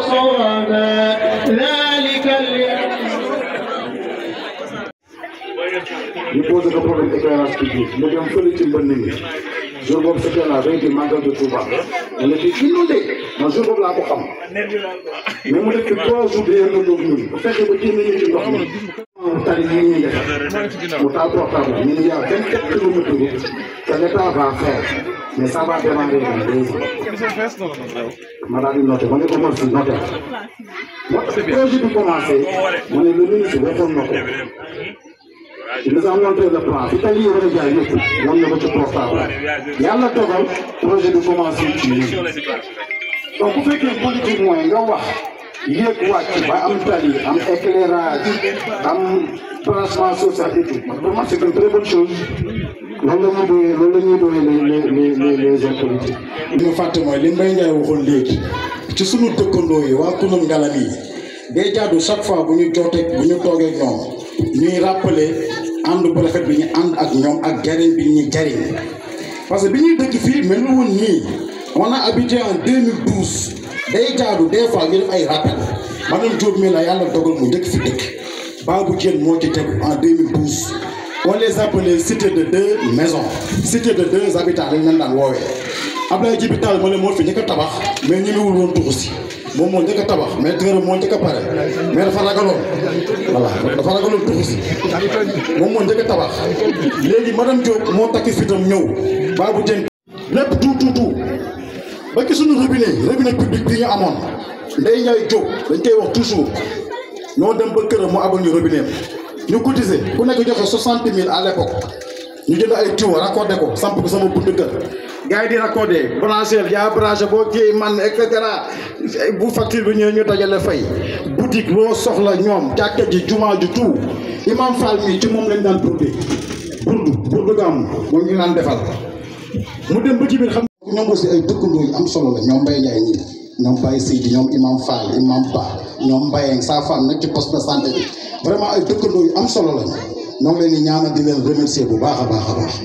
صوابا ذلك اليوم ñu posé ko problème éclairage public mu dem fële ci mbënn mi jour boobu c'était la veille du magal de Touba on était inondé man jour boobu laa ko xam mais mu def fi trois jours de yéen ñun bu fekkee ba génn ñu ci ndox mi tali yi ñuy def mu taal portable ñu ne y a vingt quatre kilomètres de route que l'État va faire mais ça va démarrer dans deux ans ma daal di noté ma ne ko mor si noté moo tax projet bi commencé ma ne le ministre waxoon na ko il nous a montré le plan fi tali yi war a jaay yëpp wan na ko ci portable yàlla dogal projet bi commencé ci ñun donc bu fekkee politique mooy nga wax yéeg wàcc ba am tali am éclairage am branchement social et tout pour moi c'est une très bonne chose loolu la ñuy doyee loolu la ñuy doyee les les les les autorités. li ma fàtte mooy li Mbaye Ndiaye waxoon léegi ci sunu dëkkandoo yi waa Koungheul ngalam yi day jaadu chaque fois bu ñu jootee bu ñu toogee ak ñoom ñuy rappeler ànd bu rafet bi ñu ànd ak ñoom ak jariñ bi ñu jariñ parce que bi ñuy dëkk fii mel na woon nii on a habité en 2012 day jaadu des fois ñu def ay rappel madame Diop mi la yàlla dogal mu dëkk fi dëkk Babou Dieng moo ci tegu en 2012 on les appelait cité de deux maisons cité de deux habitants lañ leen daan woowee Abdoulaye Djibi Tall ma ne moo fi njëkk a tabax mais ñemewul woon tuxu si moom moo njëkk a tabax mais tëram moo njëkk a pare mais dafa ragaloon voilà dafa ragaloon tuxu si moom moo njëkk a tabax léegi madame Diop moo takki fitam ñëw Babou Dieng lépp tout tout tout ba ci suñu robinet robinet public bi ñu amoon Ndeye Ndiaye Diop dañ koy wax toujours ñoo dem ba këram mu abal ñu robinet ñu cotisé ku nekk joxe soixante mille à l'époque ñu jënd ay tuyaux raccordé ko samp ko sama buntu kër gars yi di raccordé branché yaa branché boo kii man et cetera bu facture bi ñëwee ñu dajale fay boutique loo soxla ñoom jàkka ji jumaa ji tout imam Fall mi ci moom lañ daan burdi burdu burdu gàmm moom ñu naan defal mu dem ba ci biir xam ñoom aussi ay dëkkandoo yu am solo la ñoom Mbaye Ndiaye ñii ñoom Baye Seydi ñoom imam Fall imam Ba ñoom Mbayeng sa femme nekk ci poste de santé bi vraiment ay dëkkandoo yu am solo lañ ñoo ngi leen di ñaanal di leen remercier bu baax a baax a baax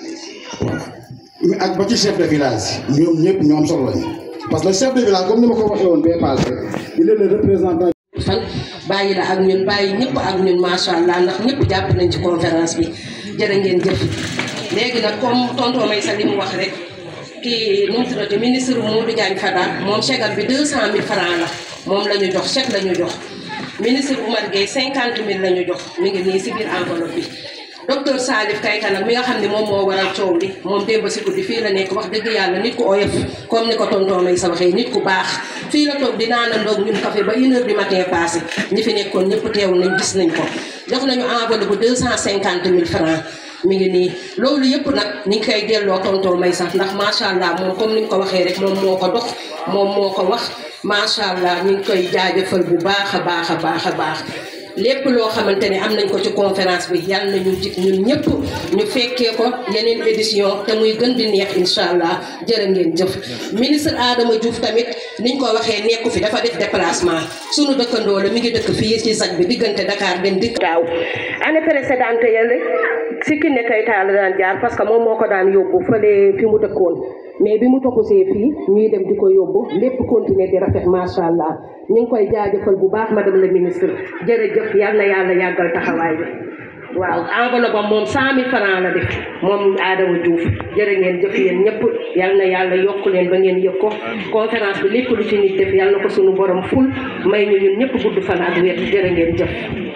mais ak ba ci chef de village ñoom ñëpp ñoo am solo lañ parce que le chef de village comme ni ma ko waxee woon bee passé il est le représentant fan bàyyi la ak ñun bàyyi ñëpp ak ñun macha allah ndax ñëpp jàpp nañ ci conférence bi jërë ngeen jëf léegi nag comme tonton Maysa li mu wax rek kii nu mu tuddati ministre Modou Diagne Fada moom chèque bi deux cent mille francs la moom la ñu jox chèque la ñu jox ministre Oumar Gueye cinquante mille la ñu jox mi ngi nii si biir enveloppe bi docteur Salif Kayta nag mi nga xam ne moom moo waral coow li moom démb si guddi fii la nekk wax dëgg yàlla nit ku oyof comme ni ko tonton may sa waxee nit ku baax fii la toog di naanandoog ñun café ba une heure du matin passé ñi fi nekkoon ñëpp teew nañ gis nañ ko jox nañu enveloppe bu deux cent cinquante mille francs mi ngi nii loolu yëpp nag ñu ngi koy delloo tonton may sax ndax macha allah moom comme ni nga ko waxee rek moom moo ko dox moom moo ko wax macha allah ñu ngi koy jaajëfal bu baax a baax a baax a baax lépp loo xamante ne am nañ ko ci conférence bi yàlla na ñu jig ñun ñëpp ñu fekkee ko yeneen édition te muy gën di neex incha allah jërë ngeen jëf ministre Adama Diouf tamit niñ ko waxee nekku fi dafa def déplacement sunu dëkkandoo la mi ngi dëkk fii ci saj bi diggante Dakar dem dikk daaw année précédente yële si ki ne kay taal daan jaar parce que moom moo ko daan yóbbu fële fi mu dëkkoon mais bi mu toxusee fii ñuy dem di ko yóbbu lépp continuer di rafet macha allah ñu ngi koy jaajëfal bu baax madame la ministre jërëjëf yal na yàlla yàggal taxawaay bi waaw enveloppe am moom cent mille francs la def moom Adama Diouf jërë ngeen jëf yéen ñëpp yal na yàlla yokk leen ba ngeen yëg ko conférence bi lépp lu ci nit def yal na ko suñu borom ful may ñu ñun ñëpp gudd fan ak wér jërë ngeen jëf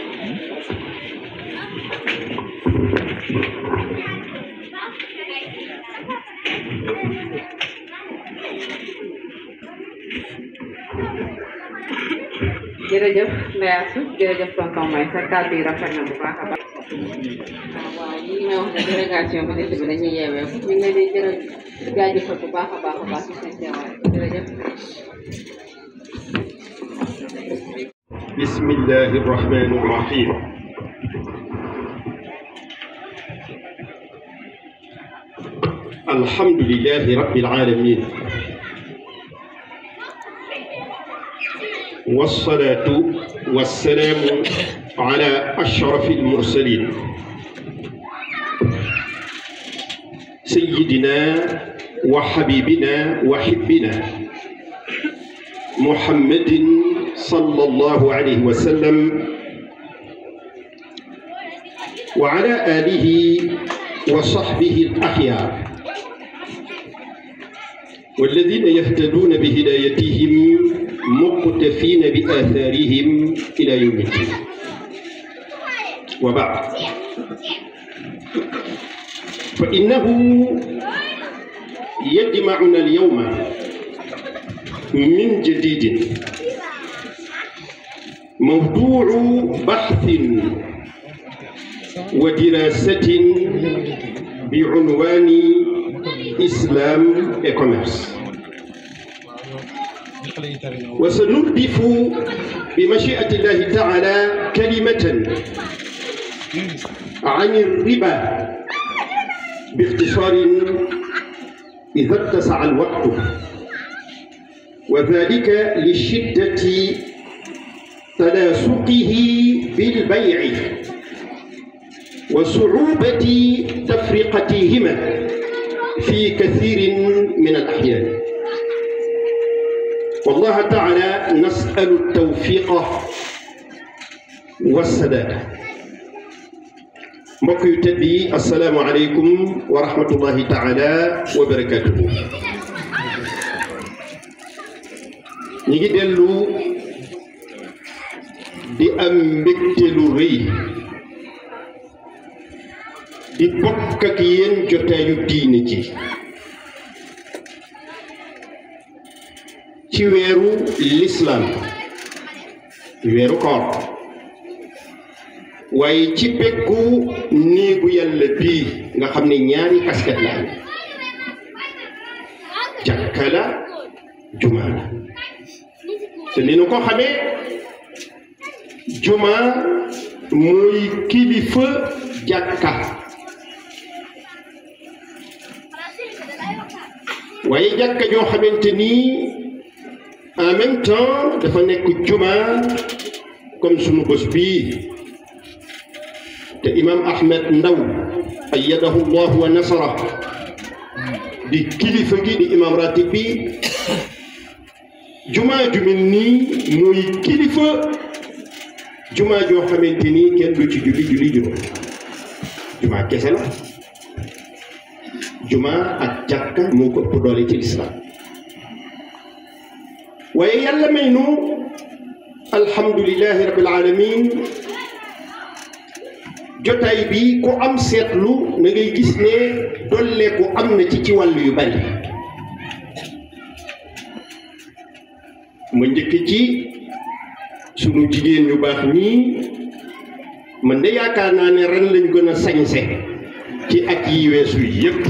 jërëjëf Ndeye Assou jërëjëf tonton May sa kàddu yi rafet na bu baax a baax waaw ñi may wax ne délégation bi dëkk bi dañuy yeewee ñu ngi leen di jërë jaajëfal bu baax a baax a baax ci seen teewaay jërëjëf بسم الله الرحمن الرحيم الحمد لله رب العالمين والصلاة والسلام على أشرف المرسلين سيدنا وحبيبنا وحبنا محمد صلى الله عليه وسلم وعلى آله وصحبه الأخيار والذين يهتدون بهدايتهم مقتفين بآثارهم إلى يوم الدين وبعد فإنه يجمعنا اليوم من جديد موضوع بحث ودراسة بعنوان إسلام إيكوميرس وسنردف بمشيئة الله تعالى كلمة عن الربا باختصار إذا اتسع الوقت وذلك لشدة تناسقه بالبيع وصعوبة تفرقتهما في كثير من الأحيان والله تعالى نسأل التوفيق والسداد mbokk yu tedd yi asalaamualeykum wa rahmatullahi taala wa barakatuhu ñi ngi dellu di am mbégte lu rëy di bokk ak yéen jotaayu diine ji ci weeru lislaam weeru koor waaye ci peggu néegu yàlla bii nga xam ne ñaari kasket la am jàkka la jumaa la te ni nu ko xamee jumaa mooy kilifa jàkka waaye jàkka joo xamante ni en même temps dafa nekk jumaa comme sunu bés bii te imam ahmed ndaw ayyadahu llah wa nasara di kilifa gi di imam ratib bi jumaa ju mel nii mooy kilifa jumaa joo xamante ni kenn du ci julli julli juróom jumaa kese la jumaa ak jàkka moo ko ëpp doole ci lislaam waaye yàlla may nu alhamdulilahi rabbil alamin jotaay bi ku am seetlu na ngay gis ne dolleeku am na ci ci wàll yu bari ma njëkk ci sunu jigéen ñu baax ñii man de yaakaar naa ne ren lañ gën a sañse ci at yi weesu yépp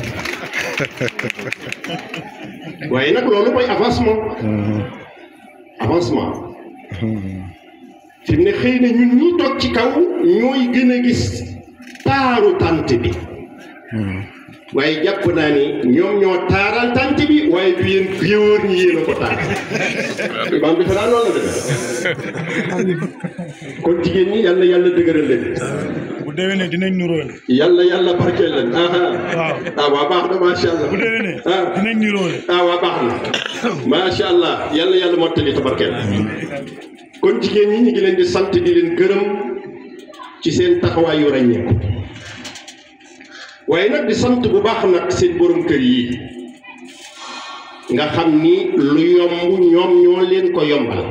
waaye nag loolu mooy avancement avancement fi mu ne xëy na ñun ñi toog ci kaw ñooy gën a gis taaru tànt bi waaye jàpp naa ni ñoom ñoo taaral tànt bi waaye du yéen géwóor ñi yéen a ko taar maam defe naa noonu la defe kon jigéen ñi yàlla yàlla dëgëral leen bu déwénee dinañ nuróole. yàlla yàlla barkeel leen ah waaw ah waa baax na macha allah bu déwénee ah dinañ nuróole. ah waa baax na macha allah yàlla yàlla mottali tabarkeel kon jigéen ñi ñu ngi leen di sant di leen gërëm ci seen taxawaay yu ràññeeku waaye nag di sant bu baax nag seen borom kër yi nga xam ni lu yomb ñoom ñoo leen ko yombal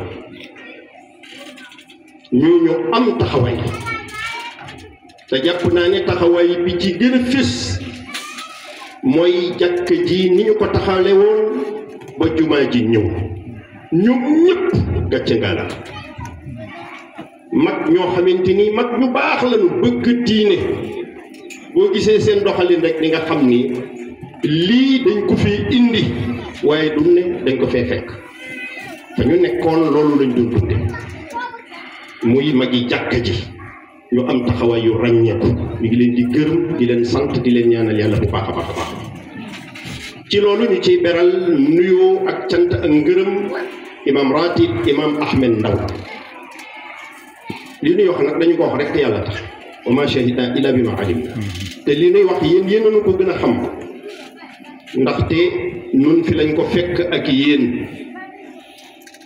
ñu ñu am taxawaay te jàpp naa ne taxawaay bi ci gën a fés mooy jàkk ji ni ñu ko taxale woon ba jumaa ji ñëw ñoom ñëpp gàcce ngala mag ñoo xamante ni mag ñu baax lañu bëgg diine boo gisee seen doxalin rek di nga xam ni lii dañ ko fi indi waaye du ne dañ ko fee fekk te ñu nekkoon loolu lañ doon dunde muy magi jàkka ji ñu am taxawaay yu ràññeeku ñu ngi leen di gërëm di leen sant di leen ñaanal yàlla bu baax a baax a baax ci loolu ñu ciy beral nuyoo ak cant ak ngërëm imam ratib imam ahmed ndaw li nuy wax nag dañu ko wax rek te yàlla tax wa ma shahida illa bi ma alim te li nuy wax yéen yéen nañu ko gën a xam ndaxte nun fi lañ ko fekk ak yéen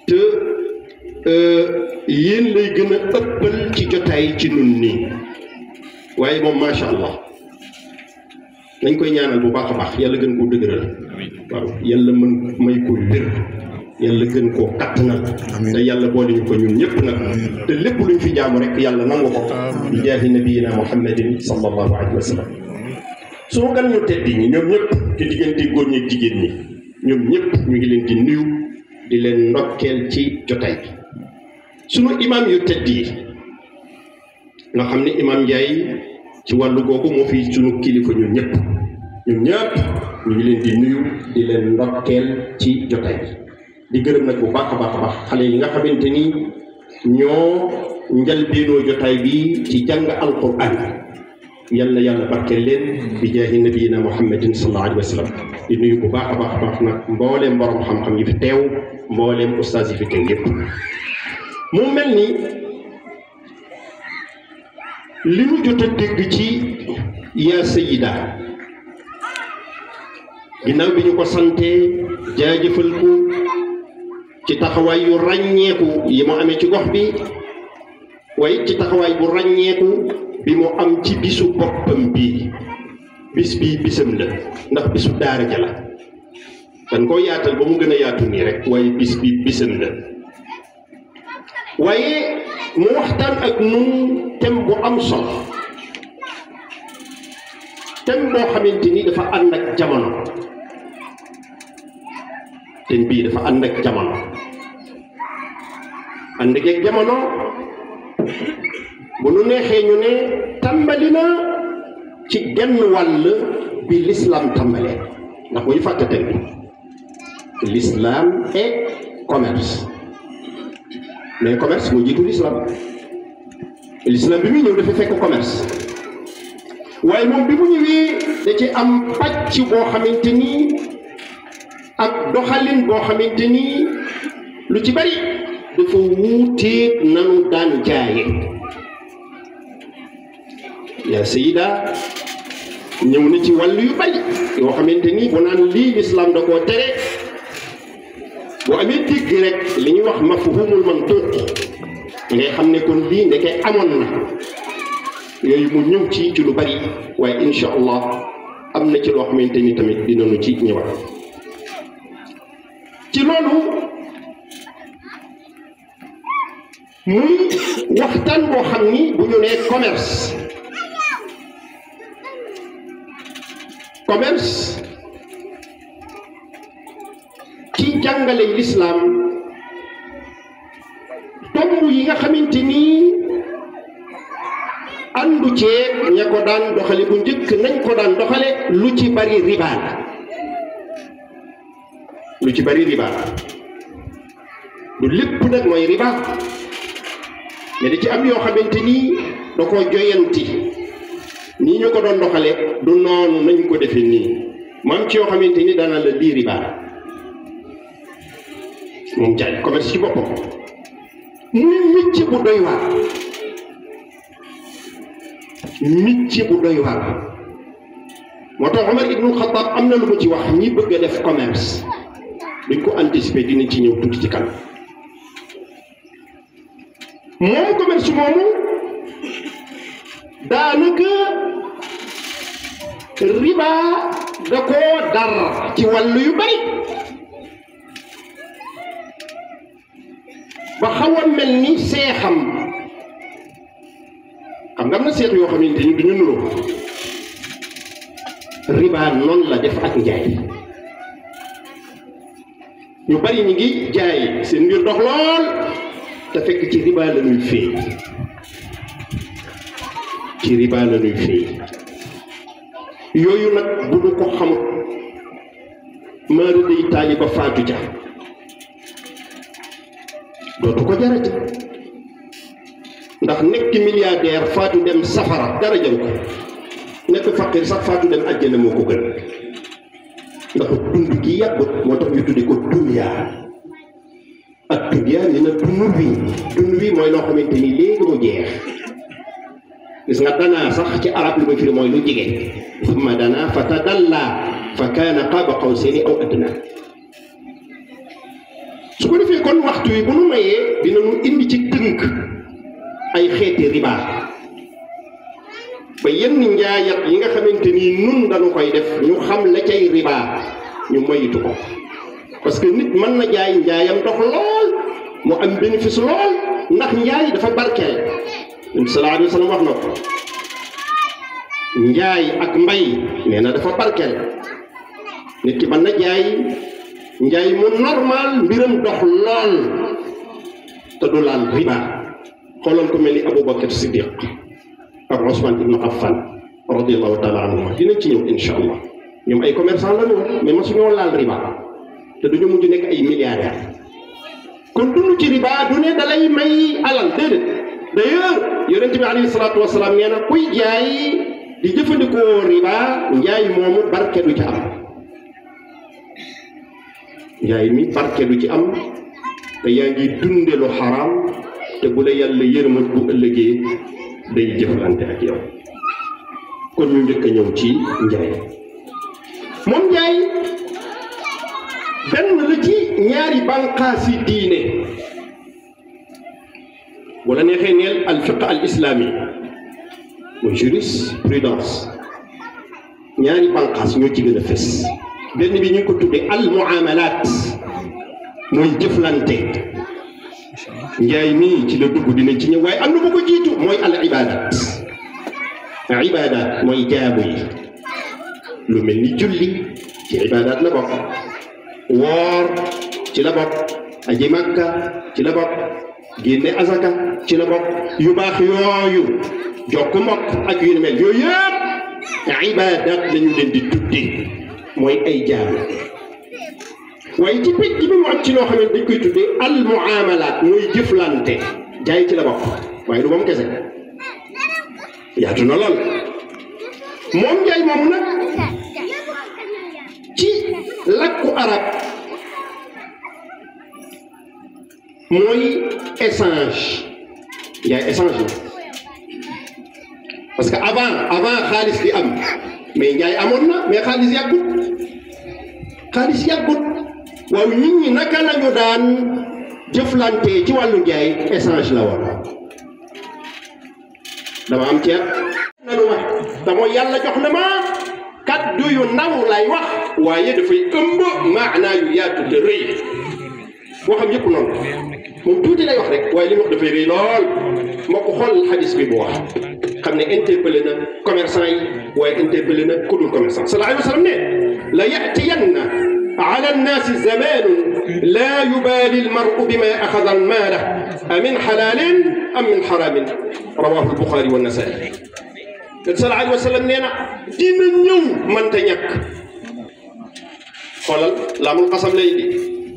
yéen lay gën a ëppal ci jotaay ci nun nii waaye moom macha allah nañ koy ñaanal bu baax a baax yàlla gën koo dëgëral waaw yàlla mën may ko wér yàlla gën koo kattanal te yàlla boole ñu ko ñun ñëpp nag te lépp luñ fi jaamu rek yàlla nangu ko bi jaahi nabiyina muhammadin sallallahu alayhi wa sallam soo gan ñu tedd ñi ñoom ñëpp ci diggante góor ñi ak jigéen ñi ñoom ñëpp ñu ngi leen di nuyu di leen ndokkeel ci jotaay bi sunu imaam yu tedd yi nga xam ne imaam Ndiaye ci wàllu googu moo fi sunu kilifa ñun ñëpp ñun ñëpp ñu ngi leen di nuyu di leen ndokkeel ci jotaay bi di gërëm nag bu baax a baax a baax xale yi nga xamante ni ñoo njalbeenoo jotaay bi ci jàng alquran yal na yàlla barkeel leen bi jaahi nabiyina muhammadin sallallahu alayhi wa sallam di nuyu bu baax a baax a baax nag mbooleem borom xam-xam yi fi teew mbooleem ustaas yi fi teew yépp mu mel ni li ñu jot a dégg ci yaa sayida ginnaaw bi ñu ko santee jaajëfal ko ci taxawaay yu ràññeeku yi mu amee ci gox bi waaye ci taxawaay bu ràññeeku bi mu am ci bisu boppam bii bis bii bisam la ndax bisu daara ja la dañ koo yaatal ba mu gën a yaatu nii rek waaye bis bi bisam la waaye mu waxtaan ak nun thème bu am solo thème boo xamante ni dafa ànd ak jamono thème bii dafa ànd ak jamono ànd ak jamono bu nu neexee ñu ne tàmbali na ci genn wàll bi l'islam tàmbalee ndax bu ñu fàtte thème bi l'islam et commerce mais commerce moo jiitu l'islam l'islam bi muy ñëw dafa fekk commerce waaye moom bi mu ñëwee da ci am pàcc boo xamante ni ak doxalin boo xamante ni lu ci bari dafa wuuteeg nanu daan jaaye yaa sayida ñëw na ci wàll yu bari yoo xamante ni bu naan lii l'islam da koo tere boo amee dégg rek li ñuy wax mafhumul mantuq ngay xam ne kon lii ndeke amoon na yooyu mu ñëw ci ci lu bari waaye insha allah am na ci loo xamante ni tamit dinañu ci ñëwaat ci loolu muy waxtaan boo xam ni bu ñu nee commerce commerce ci jàngale lislaam tomb yi nga xamante ni àndu ceeb ña ko daan doxale bu njëkk nañ ko daan doxale lu ci bari riba la lu ci bari riba la du lépp nag mooy riba mais da ci am yoo xamante ni da ko joyanti nii ñu ko doon doxale du noonu nañ ko defe nii maam ci yoo xamante ni dana la lii riba moom jaay commerce ci boppam muy micc bu doy waar micc bu doy waar moo tax Omar ibnul Xataab am na lu mu ci wax ñi bëgg a def commerce duñ ko anticiper dinañ ci ñëw tuuti ci kanam moom commerce moomu daanaka riba da koo dar ci wàllu yu bari ba xaw a mel ni seexam xam nga am na seex yoo xamante ni duñu nuroo riba noonu la def ak njaay ñu bari ñi ngi jaay seen mbir dox lool te fekk ci riba la ñuy féey ci riba la ñuy féey yooyu nag bu ñu ko xamut maara day taali ba faatu ja dootu ko jarati ndax nekk milliardaire faatu dem safara dara jaru ko nekk faqir sax faatu dem àjjana moo ko gën ndax dund gi yàggut moo tax ñu tudde ko dunya ak dunya ni na dund wi dund wi mooy loo xamante ni léegi mu jeex gis nga danaa sax ci arab li muy firi mooy lu jege summa dana fa tadalla fa kaana qaaba qawsayni aw adna su ko defee kon waxtu wi bu nu mayee dinañu indi ci tënk ay xeeti riba ba yenn njaayat yi nga xamante ni nun dañu koy def ñu xam la cay riba ñu moytu ko parce que nit mën na jaay njaayam dox lool mu am bénéfice lool ndax njaay dafa barkeel sallallahu alayhi wa sallam wax na ko njaay ak mbay nee na dafa barkeel nit ki mën na jaay njaay mu normal mbiram dox lool te du laal riba xoolal ko mel ni Aboubacar Siddiq ak Ousmane Ibn Affan radiallahu taala anhuma dinañ ci ñëw incha allah ñoom ay commerçant la ñu woon mais masuñoo laal riba te duñu mujj nekk ay milliardaires kon dund ci riba du ne dalay may alal déedéet d'ailleurs yonente bi alayhi salaatu wasalaam nee na kuy jaay di jëfandikoo riba njaay moomu barke du ci am njaay mi barke du ci am te yaa ngi dunde lu xaraam te bu la yàlla yërmat bu ëllëgee day jëflante ak yow kon ñu njëkk a ñëw ci njaay moom njaay benn la ci ñaari bànqaasi diine wala neexee neel al fiq al islami mooy jurisprudence ñaari bànqaas ñoo ci gën a fës benn bi ñu ngi ko tuddee al muamalat mooy jëflante njaay mii ci la dugg dinañ ci ñëw waaye am na bu ko jiitu mooy al ibadat ibadat mooy jaamu yi lu mel ni julli ci ibadat la bokk woor ci la bokk aji makka ci la bokk génne azaka ci la bokk yu baax yooyu jokk mbokk ak yu ni mel yooyu yëpp ibadat lañu leen di tuddee mooy ay jaamu waaye ci picc bi mu am ci loo xam ne dañ koy tuddee al muamalat mooy jëflante jaay ci la bokk waaye du moom kese yaatu na lool moom njaay moomu nag ci lakku arab mooy échange njaay échange la parce que avant avant xaalis di am mais njaay amoon na mais xaalis yàggut xaalis yàggut waaw nit ñi naka lañu daan jëflante ci wàllu njaay échange la woon dama am ceeb nanu ma dama yàlla jox na ma kaddu yu ndaw lay wax waaye dafay ëmb maanaa yu yaatu te rëy boo xam yëpp noonu moom tuuti lay wax rek waaye li mu wax dafay rëy lool moo ko xool xadis bi bu wax xam ne interpellé na commerçant yi waaye interpellé na ku dul commerçant sallallahu alayhi wa sallam ne la yatiyanna ala annaasi zamanun laa yubaali almaru bima axada almaala amin xalaalin am min xaraamin rawahu albuxaari wa nasaai sallallahu alayhi wa sallam nee na dina ñëw mënta ñàkk xoolal laamul xasam lay di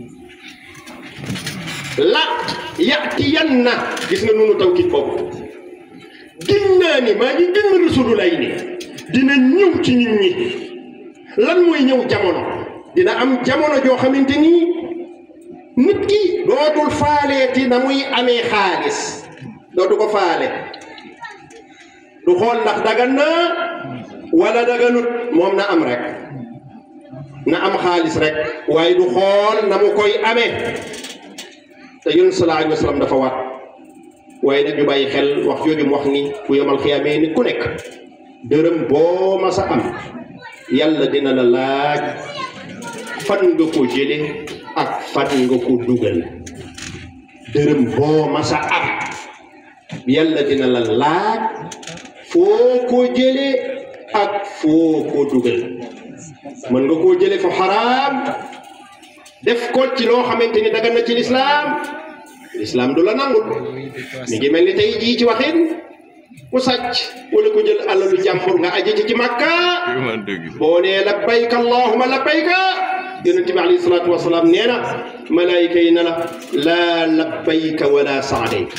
la yatiyanna gis nga nunu tawkit boobu gin naa ni maa ngi gën rasululay ni dina ñëw ci nit ñi lan mooy ñëw jamono dina am jamono joo xamante ni nit ki dootul faaleeti na muy amee xaalis dootu ko faale du xool ndax dagan na wala daganut moom na am rek na am xaalis rek waaye du xool na mu koy amee te yonent sallallahu alayhi wa sallam dafa war waaye nag ñu bàyyi xel wax jooju mu wax ni bu yomal xiyaamee nit ku nekk dërëm boo masa am yàlla dina la laaj fan nga ko jële ak fan nga ko dugal dërëm boo masa am yàlla dina la laaj foo ko jële ak foo ko dugal mën nga koo jële fu xaraam def ko ci loo xamante ni dagan na ci lislaam lislaam du la nangul mi ngi mel ni tey jii ci waxin ku sàcc wala ku jël alalu jàmbur nga aji ci ci makka boo nee labbayka allahuma labbayka yonente bi alayhi salaatu wasalaam nee na malaayika yi na la laa labbayka wala saadayka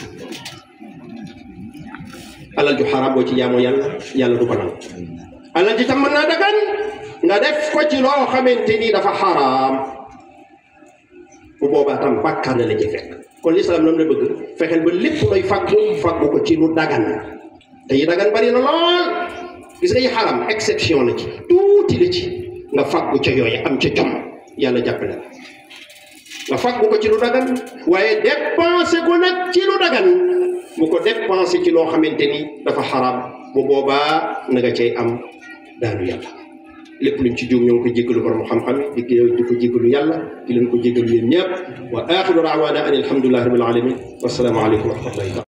alal ju xaraam boo ci jaamoo yàlla yàlla du ko nangu alal ji tam mën naa dagan nga def ko ci loo xamante ni dafa xaraam bu boobaa tam bàkkaar na la ci fekk kon lislaam lam la bëgg fexeel ba lépp looy fàggu fàggu ko ci lu dagan te yi dagan bari na lool gis nga yi xaram exception la ci tuuti la ci nga fàggu ca yooyu am ca jom yàlla jàppale la nga fàggu ko ci lu dagan waaye dépensé ko nag ci lu dagan bu ko dépensé ci loo xamante ni dafa xaraam bu boobaa na nga cay am daanu yàlla lépp luñ ci jóg ñoo ngi ko jéggalu borom xam-xam yi di di ko jéggalu yàlla di leen ko jéggalu yéen ñëpp wa axiru daawaana an alhamdulillahi rabbil alamin wassalaamu aleykum wa rahmatullahi taala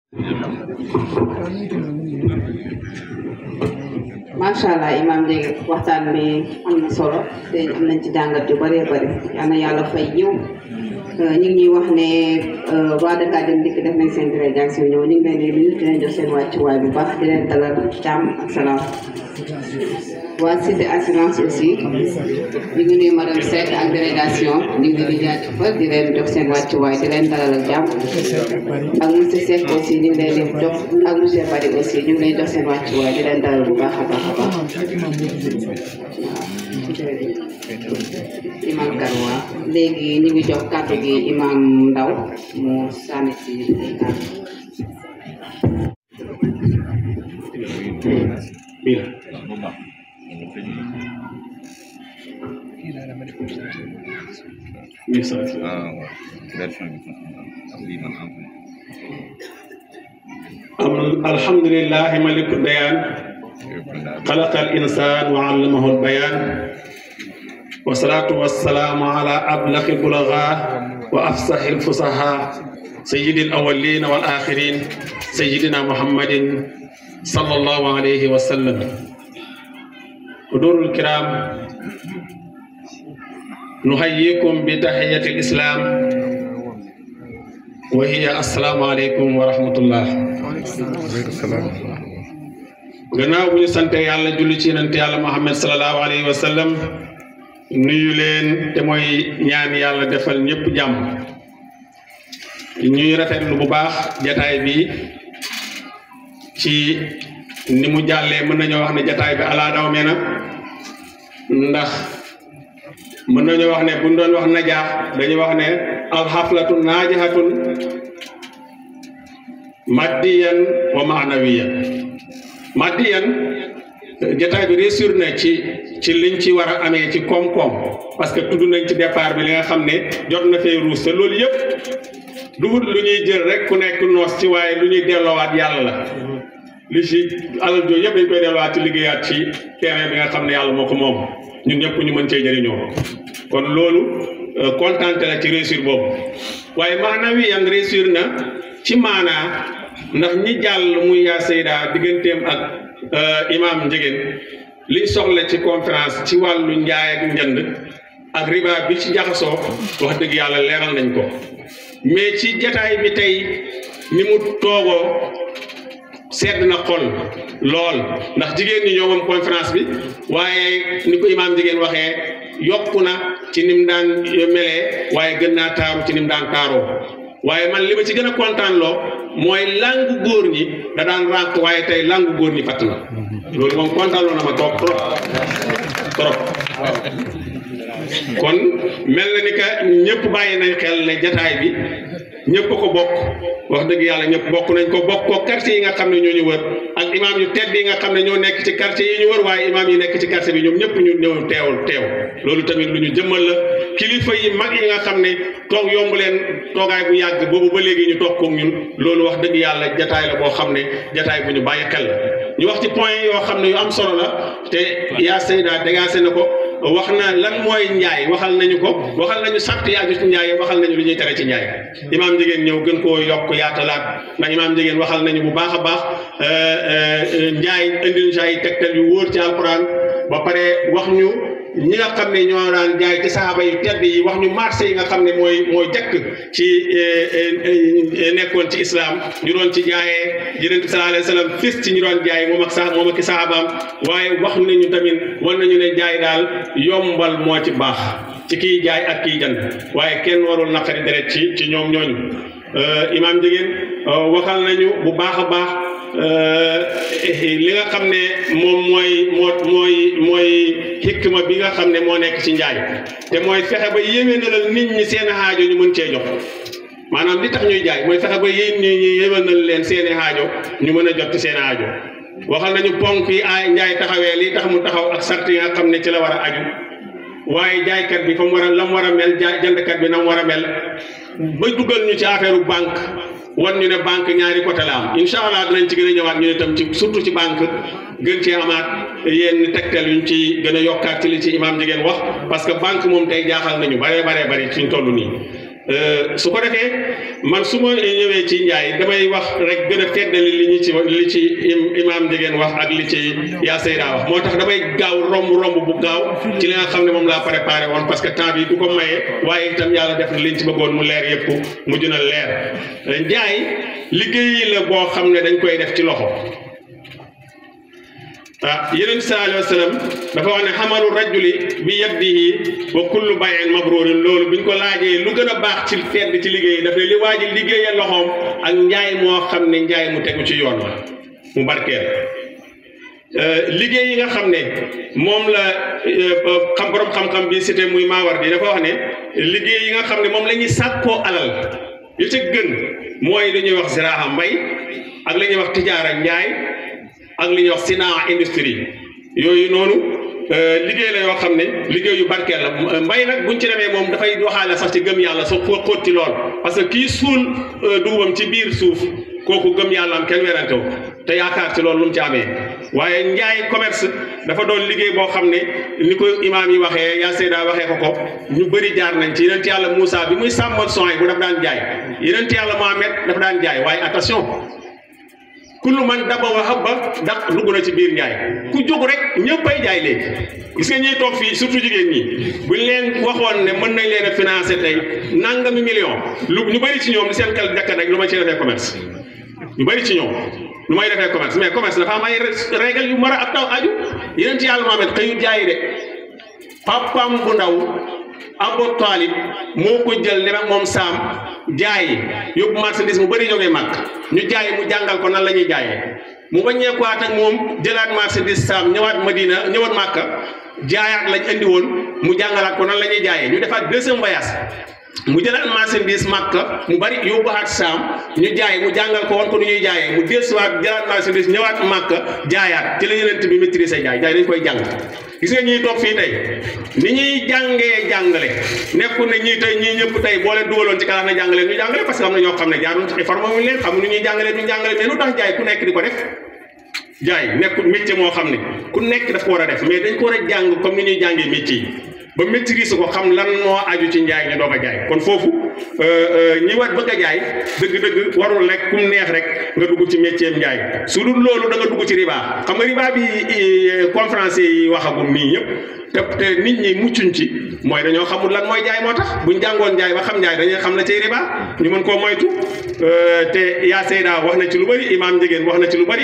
macha allah imam léegi waxtaan bi am na solo te am nañ ci jàngat yu bëree bëri yal na yàlla fay ñëw ñu ngi ñuy wax ne waa Dakar Dem Dikk def nañ seen délégation ñëw ñu ngi leen di nuyu di leen jox seen wàccuwaay bu baax di leen dalal jàmm ak salaam waa Cité Assurance aussi ñu ngi nuyu madame Seck ak délégation ñu ngi leen di jaajëfal di leen jox seen wàccuwaay di leen dalal ak jàmm ak monsieur Seck aussi ñu ngi leen di jox ak monsieur Bari aussi ñu ngi leen jox seen wàccuwaay di leen dalal bu baax a baax a baax imam Karwa léegi ñu ngi jox kàddu gi imam Ndaw mu sànni ci ay kàddu الحمد لله ملك البيان خلق الإنسان وعلمه البيان والصلاة والسلام على أبلغ البلغاء وأفصح الفصحاء سيد الأولين والآخرين سيدنا محمد صلى الله عليه وسلم حضور الكرام نحييكم بتحية الإسلام وهي السلام عليكم ورحمة الله gannaaw bu ñu sante yàlla julli ci yonent yàlla Muhammad sallallahu alayhi wa sallam nuyu leen te mooy ñaan yàlla defal ñëpp jàmm ñuy rafetlu bu baax jataay bi ci ni mu jàllee mën nañoo wax ne jataay bi alaa daw me na ndax mën nañoo wax ne buñ doon wax najaax dañuy wax ne al xaflatu naajahatun maddiyan wa maanawiyan maddiyan jataay bi réussir na ci ci liñ ci war a amee ci koom-koom parce que tudd nañ ci départ bi li nga xam ne jot na fee ruus te loolu yëpp dugut lu ñuy jël rek ku nekk noos ci waaye lu ñuy delloowaat yàlla la li ci alal jooju yëpp dañ koy delloowaat ci liggéeyaat ci terrain bi nga xam ne yàlla moo ko moom ñun ñëpp ñu mën cee jëriñoo kon loolu kontante la ci réussir boobu waaye maanaam wi yan réussir na ci maanaa ndax ñi jàll muy yaa Seyda digganteem ak imam Njegen liñ soxla ci conférence ci wàllu njaay ak njënd ak riba bi ci jaxasoo wax dëgg yàlla leeral nañ ko mais ci jataay bi tey ni mu toogoo sedd na xol lool ndax jigéen ñi ñoo moom conférence bi waaye ni ko imaam jigéen waxee yokku na ci nim daan melee waaye gën naa taaru ci nim daan taaroo waaye man li ma ci gën a kontaan loo mooy langu góor ñi da daan rànq waaye tey langu góor ñi fatt na loolu moom kontaan loo na ma trop trop trop kon mel na ni que ñëpp bàyyi nañ xel ne jataay bi ñëpp ko bokk wax dëgg yàlla ñëpp bokk nañ ko bokk ko quartier yi nga xam ne ñoo ñu wër ak imaam yu tedd yi nga xam ne ñoo nekk ci quartier yi ñu wër waaye imaam yi nekk ci quartier bi ñoom ñëpp ñu ñëw teewul teew loolu tamit lu ñu jëmmal la kilifa yi mag yi nga xam ne toog yomb leen toogaay bu yàgg boobu ba léegi ñu toog koog ñun loolu wax dëgg yàlla jataay la boo xam ne jataay bu ñu bàyyi xel la ñu wax ci point yoo xam ne yu am solo la te yaa Seyda dégagé na ko wax na lan mooy njaay waxal nañu ko waxal nañu sart yi aju ci njaay waxal nañu lu ñuy tere ci njaay imaam jigéen ñëw gën koo yokk yaatalaat ndax imaam jigéen waxal nañu bu baax a baax njaay indil njaay tegtal yu wóor ci alquran ba pare wax ñu ñi nga xam ne ñoo daan jaay ci saaba yu tedd yi wax ñu marché yi nga xam ne mooy mooy jëkk ci nekkoon ci islam ñu doon ci jaayee yonent bi sallallahu alayhi wa sallam fis ci ñu doon jaay moom ak sa moom ak i saabaam waaye wax nañu tamit war nañu ne jaay daal yombal moo ci baax ci kiy jaay ak kiy jënd waaye kenn warul naqari deret ci ci ñoom ñooñu imaam jigéen waxal nañu bu baax a baax li nga xam ne moom mooy moo mooy mooy xikma bi nga xam ne moo nekk ci njaay te mooy fexe ba yéwénalal nit ñi seen aajo ñu mën cee jox maanaam li tax ñuy jaay mooy fexe ba yéen ñi ñi yéwénal leen seen i aajo ñu mën a jot ci seen aajo waxal nañu ponk yi ay njaay taxawee li tax mu taxaw ak sart yi nga xam ne ci la war a aju waaye jaaykat bi fa mu war a la mu war a mel jaay jëndkat bi na mu war a mel ba dugal ñu ci affaire banque wan ñu ne banque ñaari côté la am incha allah dinañ ci gën a ñëwaat ñu ne tam ci surtout ci banque gën cee amaat yenn tegtal yuñ ci gën a yokkaat ci li ci imam jigéen wax parce que banque moom tey jaaxal nañu bare bare bari suñ toll nii su ko defee man su ma ñëwee ci njaay damay wax rek gën a feddali li ñu ci li ci imam jigéen wax ak li ci yaa Seyda wax moo tax damay gaaw romb romb bu gaaw ci li nga xam ne moom laa préparé woon parce que temps bi du ko maye waaye itam yàlla def na liñ ci bëggoon mu leer yëpp mujj na leer njaay liggéey la boo xam ne dañ koy def ci loxo ah yeneen bi sallallahu alayhi wa sallam dafa wax ne xamalu rajuli bi yadihi wa kullu bayin mabrurin loolu bi ñu ko laajee lu gën a baax ci tedd ci liggéey daf ne li waa ji liggéeyee loxoom ak njaay moo xam ne njaay mu tegu ci yoon la mu barkeel liggéey yi nga xam ne moom la xam borom xam-xam bi cité muy Maawar di dafa wax ne liggéey yi nga xam ne moom la ñuy sàkkoo alal li ca gën mooy li ñuy wax ziraaha mbay ak li ñuy wax tijaara njaay ak li ñuy wax sinaa industrie yooyu noonu liggéey la yoo xam ne liggéey yu barkeel la mbay nag buñ ci demee moom dafay waxaale sax ci gëm yàlla sa xóot xóot ci lool parce que kii suul dugubam ci biir suuf kooku gëm yàlla am kenn werante wu te yaakaar ci loolu lu mu ci amee waaye njaay commerce dafa doon liggéey boo xam ne ni ko imaam yi waxee yaa Seyda waxee ko ko ñu bëri jaar nañ ci yeneen yàlla Moussa bi muy sàmmal son yi bu daf daan jaay yeneen yàlla Mohamed dafa daan jaay waaye attention kullu man daba wa habba ndax dugg na ci biir njaay ku jóg rek ñëppay jaay léegi gis nga ñuy toog fii surtout jigéen ñi buñ leen waxoon ne mën nañ leen a financer tey nangami million lu ñu bëri ci ñoom li seen kal jakka rek lu ma ci defee commerce ñu bëri ci ñoom lu may defee commerce mais commerce dafa am ay règle yu mar a ab taw aju yeneen ci yàlla Muhammad xëyut jaayi de papam bu ndaw Abu Talib moo ko jël ne moom saam jaayi yóbbu marchandise mu bëri jógee màkk ñu jaayi mu jàngal ko nan la ñuy jaayee mu bañeekuwaat ak moom jëlaat marchandise saam ñëwaat Madina ñëwaat màkka jaayaat lañ andi woon mu jàngalaat ko nan la ñuy jaayee ñu defaat deuxième voyage mu jëlaat marchandise màkka mu bari yóbbuwaat saam ñu jaay mu jàngal ko woon ko nu ñuy jaayee mu dellusiwaat jëlaat marchandise ñëwaat màkka jaayaat ci la yeneen bi maîtriser jaay jaay dañ koy jàng gis nga ñuy toog fii tey ni ñuy jàngee jàngale nekkul ne ñii tey ñii ñëpp tey boo leen dugaloon ci kalaaf na jàngale ñu jàngale parce que am na ñoo xam ne jaaruñ ci formé wuñ leen xamuñu ñuy jàngale ñu jàngale mais lu tax jaay ku nekk di ko def jaay nekkul métier moo xam ne ku nekk daf ko war a def mais dañ ko war a jàng comme ni ñuy jàngee métier yi ba maîtriser ko xam lan moo aju ci njaay ñu doog a jaay kon foofu ñi war bëgg a jaay dëgg-dëgg warul rek kum neex rek nga dugg ci métier njaay su dul loolu da nga dugg ci riba xam nga riba bi conférencier yi waxagum nii ñëpp te te nit ñi muccuñ ci mooy dañoo xamul lan mooy jaay moo tax buñ jàngoon njaay ba xam njaay dañuy xam la cay riba ñu mën koo moytu te yaa Seyda wax na ci lu bari imaam Njegéen wax na ci lu bari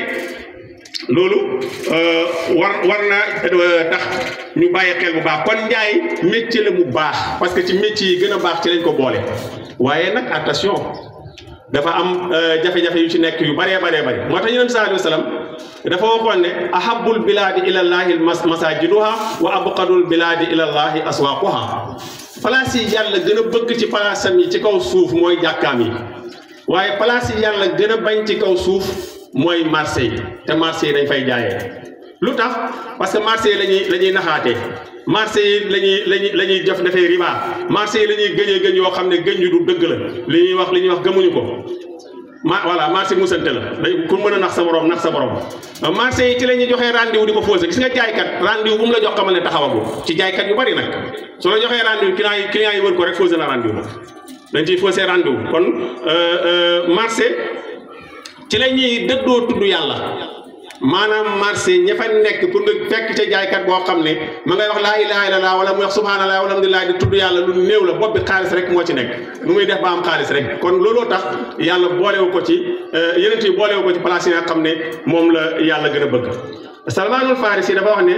loolu war war na tax ñu bàyyi xel bu baax kon njaay métier la mu baax parce que ci métier yi gën a baax ci lañ ko boole waaye nag attention dafa am jafe-jafe yu ci nekk yu baree baree bari moo tax yonent sallallahu alayhi wa sallam dafa waxoon ne ahabul bilaadi ilallahi masajiduha wa abqadul bilaadi ilallahi aswaquha place yi yàlla gën a bëgg ci palaasam yi ci kaw suuf mooy jàkkaam yi waaye place yi yàlla gën a bañ ci kaw suuf mooy marché yi te marché yi dañ fay jaayee lu tax parce que marché yi lañuy la ñuy naxaatee marché yi lañuy lañuy la ñuy def defee riba marché yi la ñuy gëñee gëñ yoo xam ne gëñ yu du dëgg la li ñuy wax li ñuy wax gëmuñu ko ma voilà marché musante la dañ ku mën a nax sa borom nax sa borom marché yi ci la ñuy joxee rendez-vous di ko fausser gis nga jaaykat rendez-vous bu mu la jox xamal ne taxawagul ci jaaykat yu bari nag su la joxee rendez-vous client yi client yi wër ko rek fausser na rendez-vous dañ ciy fausser rendez-vous kon marché ci la ñuy dëddoo tudd yàlla maanaam marché ña fa nekk pour nga fekk ca jaaykat boo xam ne ma ngay wax laa ilaha illallah wala muy wax subhanallah wala alhamdulillah di tudd yàlla lu néew la bopp bi xaalis rek moo ci nekk nu muy def ba am xaalis rek kon looloo tax yàlla boolewu ko ci yeneen yi boolewu ko ci place yi nga xam ne moom la yàlla gën a bëgg salmaanul farisi dafa wax ne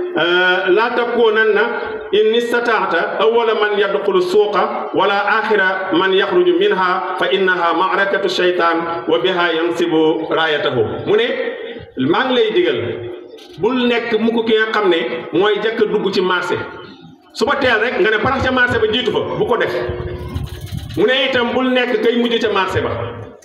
laa takuunanna in istataata awala man yadxulu suuqa wala axira man yaxruju minha fa innaha maarakatu sheytaan wa biha yansibu raayatahu mu ne maa ngi lay digal bul nekk mukk ki nga xam ne mooy jëkk dugg ci marché suba teel rek nga ne parax ca marché ba jiitu fa bu ko def mu ne itam bul nekk kay mujj ca marché ba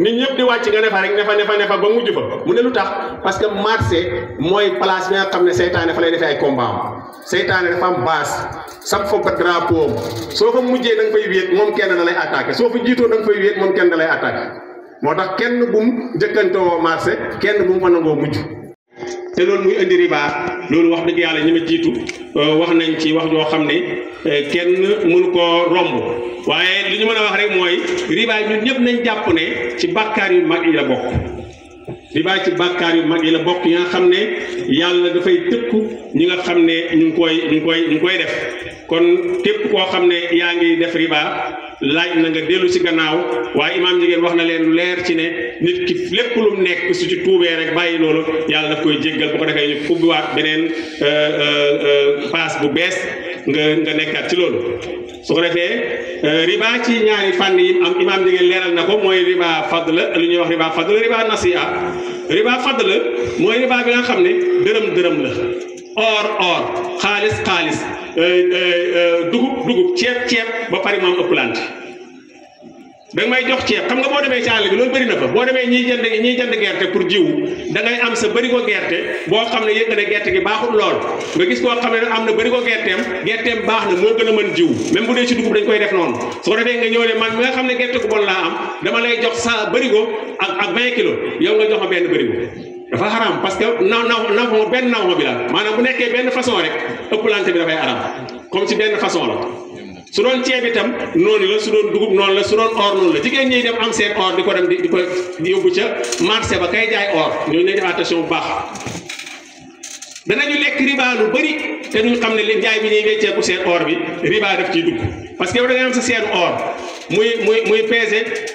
nit ñëpp di wàcc nga ne fa rek ne fa ne fa ne fa ba mujj fa mu ne lu tax parce que marché mooy place bi nga xam ne seytaane fa lay defee ay combat am seytaane dafa am base sab fa ba drapeau am soo fa mujjee da nga fay wéet moom kenn da lay attaqué soo fa jiitoo da nga fay wéet moom kenn da lay attaqué moo tax kenn bu mu jëkkantoo marché kenn bu mu fa nangoo mujj te loolu muy indi riba loolu wax dëgg yàlla ñi ma jiitu wax nañ ci wax joo xam ne kenn mënu koo romb waaye li ñu mën a wax rek mooy riba ñun ñëpp nañ jàpp ne ci bàkkaar yu mag yi la bokk riba ci bàkkaar yu mag yi la bokk yi nga xam ne yàlla dafay tëkku ñi nga xam ne ñu ngi koy ñu ngi koy ñu ngi koy def kon képp koo xam ne yaa ngi def riba laaj na nga dellu ci gannaaw waaye imaam jigéen wax na leen lu leer ci ne nit ki lépp lu mu nekk su ci tuubee rek bàyyi loolu yàlla daf koy jéggal bu ko defee ñu ubbiwaat beneen paas bu bees nga nga nekkaat ci loolu su ko defee riba ci ñaari fànn yi am imaam jigéen leeral na ko mooy riba fadl lu ñuy wax riba fadl riba nasi'a riba fadl mooy riba bi nga xam ne dërëm dërëm la or or xaalis xaalis dugub dugub ceeb ceeb ba pare moom ëpplante da nga may jox ceeb xam nga boo demee ci àll bi loolu bëri na fa boo demee ñiy jënd ñiy jënd gerte pour jiwu da ngay am sa bërigo gerte boo xam ne yëg nga ne gerte gi baaxul lool nga gis koo xam ne am na bërigo gerteem gerteem baax na moo gën a mën jiwu même bu dee ci dugub dañ koy def noonu su ko defee nga ñëw ne man mi nga xam ne gerte gu bon laa am dama lay jox sa bërigo ak ak 20 kilos yow nga jox ma benn bërigo dafa xaram parce que naw naw naw benn naw bi la maanaam bu nekkee benn façon rek ëpplante bi dafay aram comme ci benn façon la su doon ceeb itam noonu la su doon dugub noonu la su doon or noonu la jigéen ñi dem am seen or di ko dem di di ko yóbbu ca marché ba kay jaay or ñooñu lay def attention bu baax danañu lekk riba lu bëri te duñ xam ne li jaay bi ñuy wecceeku seen or bi riba daf ciy dugg parce que yow da nga am sa seen or muy muy muy pesé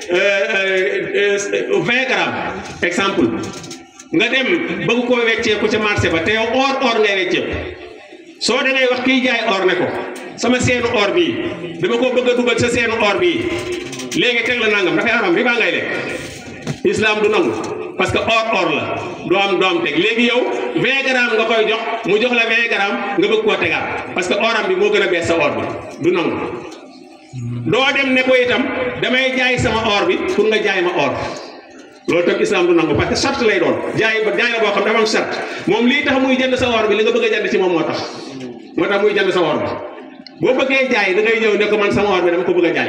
vingt grammes exemple nga dem bëgg koo wecceeku ca marché ba te yow or or ngay wecceeku soo da ngay wax kiy jaay or ne ko sama seenu or bii dama ko bëgg a dugal sa seenu or bii léegi teg la nangam dafay aram riba ngay lekk islam du nangu parce que or or la doo am doo am teg léegi yow 20 grammes nga koy jox mu jox la 20 grammes nga bëgg koo tegaat parce que oram bi moo gën a bees sa or bi du nangu doo dem ne ko itam damay jaay sama or bi pour nga jaay ma or loolu tam islam du nangu parce que charte lay doon jaay ba jaay la boo xam dafa am charte moom lii tax muy jënd sa or bi li nga bëgg a jënd ci moom moo tax moo tax muy jënd sa or bi boo bëggee jaay da ngay ñëw ne ko man sama or bi dama ko bëgg a jaay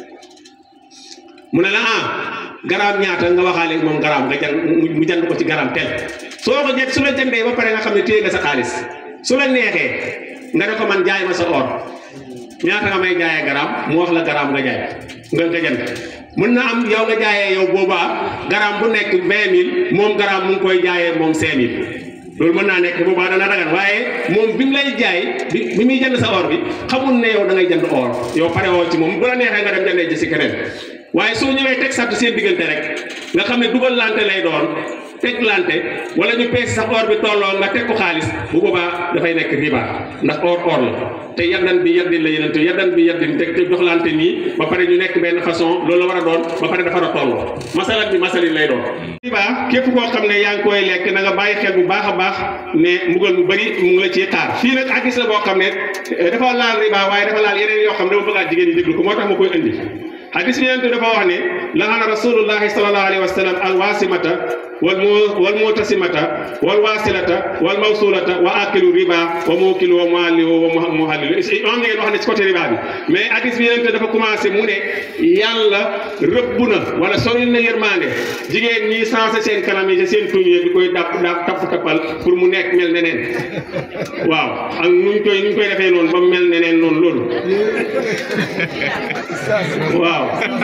mu ne la ah garaam ñaata nga waxaale moom garaam nga jënd mu jënd ko ci garaam tel soo ko jënd su la jëndee ba pare nga xam ne téye nga sa xaalis su la neexee nga ne ko man jaay ma sa or ñaata nga may jaayee garaam mu wax la garaam nga jaay nga nga jënd mën na am yow nga jaayee yow boobaa garaam bu nekk vingt mille moom garaam mu ngi koy jaayee moom cinq mille loolu mën naa nekk boobaa dana dagan waaye moom bi mu lay jaay bi bi muy jënd sa or bi xamul ne yow da ngay jënd or yow pare woo ci moom bu la neexee nga dem jëndee ji si keneen waaye soo ñëwee teg sart seen diggante rek nga xam ne dugal lante lay doon teg lante wala ñu peese sa or bi tolloo nga teg ko xaalis bu boobaa dafay nekk riba ndax or or la te yaddan bi yaddin la yeneen te yaddan bi yaddin teg te joxlante nii ba pare ñu nekk benn façon loolu la war a doon ba pare dafa war a tolloo masalat bi masalin lay doon riba képp koo xam ne yaa ngi koy lekk na nga bàyyi xel bu baax a baax ne mbugal mu bëri mu ngi la ciy xaar fii nag hadis la boo xam ne dafa laal riba waaye dafa laal yeneen yoo xam ne dama bëggaat jigéen ñi déglu ko moo tax ma koy indi hadis bi yonent dafa wax ne laana rasulullahi sallallahu alayhi wa sallam alwasimata wal mu wal mutasimata wal wasilata wal mawsulata wa akilu riba wa mukilu wa muallihu wa muhallilu am ngeen wax ne ci côté riba bi mais hadis bi yonent dafa commencé mu ne yàlla rëbb na wala sori na yërmande jigéen ñi sensé seen kanam yi seen tuñ yi di koy dàpp dàpp tapp tappal pour mu nekk mel neneen waaw ak nuñ koy nuñ koy defee noonu ba mu mel neneen noonu loolu waaw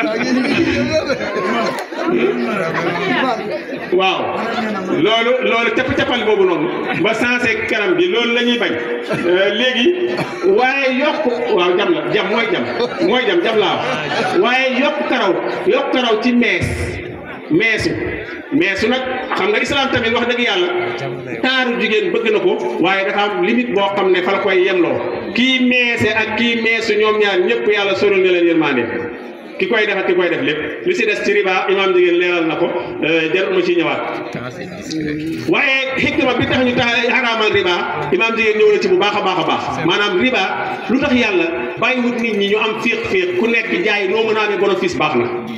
waaw loolu loolu capp cappal boobu noonu ba sensé kanam bi loolu la ñuy bañ léegi waaye yokk waaw jam la jam mooy jam mooy jam jam laa wax waaye yokk karaw yokk karaw ci mees meesu meesu nag xam nga islam tamit wax dëgg yàlla taaru jigéen bëgg na ko waaye dafa am limite boo xam ne fa la koy yemloo kii meese ak kii meesu ñoom ñaar ñëpp yàlla sorol na leen yërmande ki koy def ak ki koy def lépp li si des ci riba imaam jigéen leeral na ko jarul ma ci ñëwaat waaye xikma bi tax ñu tax xaraamal riba imaam jigéen ñëw na ci bu baax a baax a baax maanaam riba lu tax yàlla bàyyiwut nit ñi ñu am féex féex ku nekk jaay noo mën a amee bénéfice baax na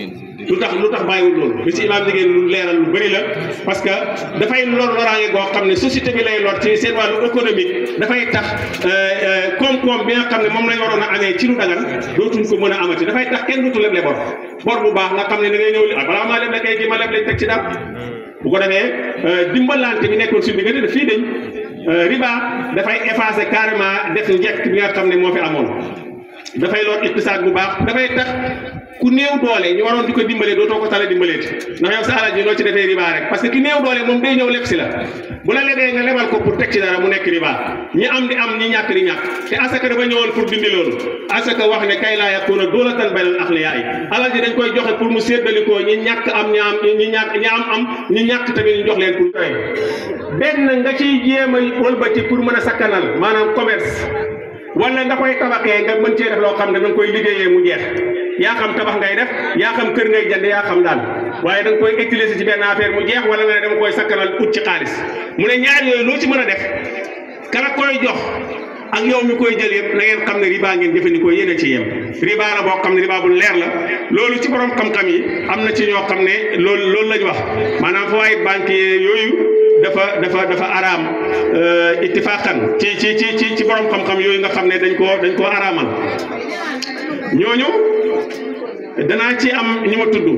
lu tax lu tax bàyyiwul loolu bi si imaam liggéey lu leeral lu bëri la parce que dafay lor loraange goo xam ne société bi lay lor ci seen wàllu économique dafay tax koom-koom bi nga xam ne moom lañ waroon a amee ci lu dagan dootuñ ko mën a amati dafay tax kenn dootu leble bor bor bu baax nga xam ne da ngay ñëw li ah balaa maa leble kay gi ma leble teg ci dara bu ko defee dimbalante bi nekkoon suñu diggante daf fii dañ riba dafay effacer carrément def njëkk bi nga xam ne moo fi amoon dafay lor iqtisaad bu baax dafay tax ku néew doole ñu waroon di ko dimbalee dootoo ko tala dimbaleeti ndax yow sa alal ji loo ci defee riba rek parce que ki néew doole moom day ñëw leb si la bu la lebee nga lebal ko pour teg ci dara mu nekk riba ñi am di am ñi ñàkk di ñàkk te asaka dafa ñëwoon pour dindi loolu asaka wax ne kay laa yakuna doolatan baynal axniyaa yi alal ji dañ koy joxe pour mu séddalikoo ñi ñàkk am ñi am ñi ñàkk ñi am am ñi ñàkk tamit ñu jox leen pour benn nga ciy jéem a wëlbati pour mën a sakkanal maanaam commerce wala nga koy tabaxee nga mën cee def loo xam ne da nga koy liggéeyee mu jeex yaa xam tabax ngay def yaa xam kër ngay jënd yaa xam daal waaye da nga koy utiliser ci benn affaire mu jeex wala nga ne dama koy sakkanal ut ci xaalis mu ne ñaar yooyu loo ci mën a def kala koy jox ak yow mi koy jël yëpp na ngeen xam ne riba ngeen jëfandikoo yéen a ci yem riba la boo xam ne riba bu leer la loolu ci borom xam-xam yi am na ci ñoo xam ne loolu loolu lañ wax maanaam fa waaye banque yooyu dafa dafa dafa araam ittifaqan ci ci ci ci ci borom xam-xam yooyu nga xam ne dañ koo dañ koo araamal ñooñu danaa ci am ñi ma tudd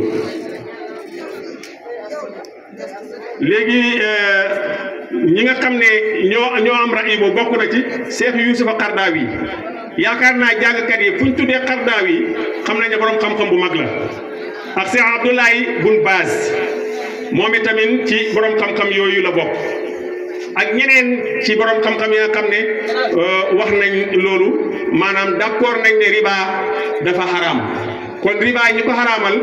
léegi ñi nga xam ne ñoo ñoo am ra'i boobu bokk na ci Cheikh Youssoufa Qardawi yaakaar naa jàngkat yi fu ñu tuddee Qardawi xam nañ ne borom xam-xam bu mag la ak Cheikh Abdoulaye Bun Baaz moom itamit ci borom xam-xam yooyu la bokk ak ñeneen ci borom xam-xam yi nga xam ne wax nañ loolu maanaam d'accord nañ ne riba dafa xaraam kon riba ñi ko xaraamal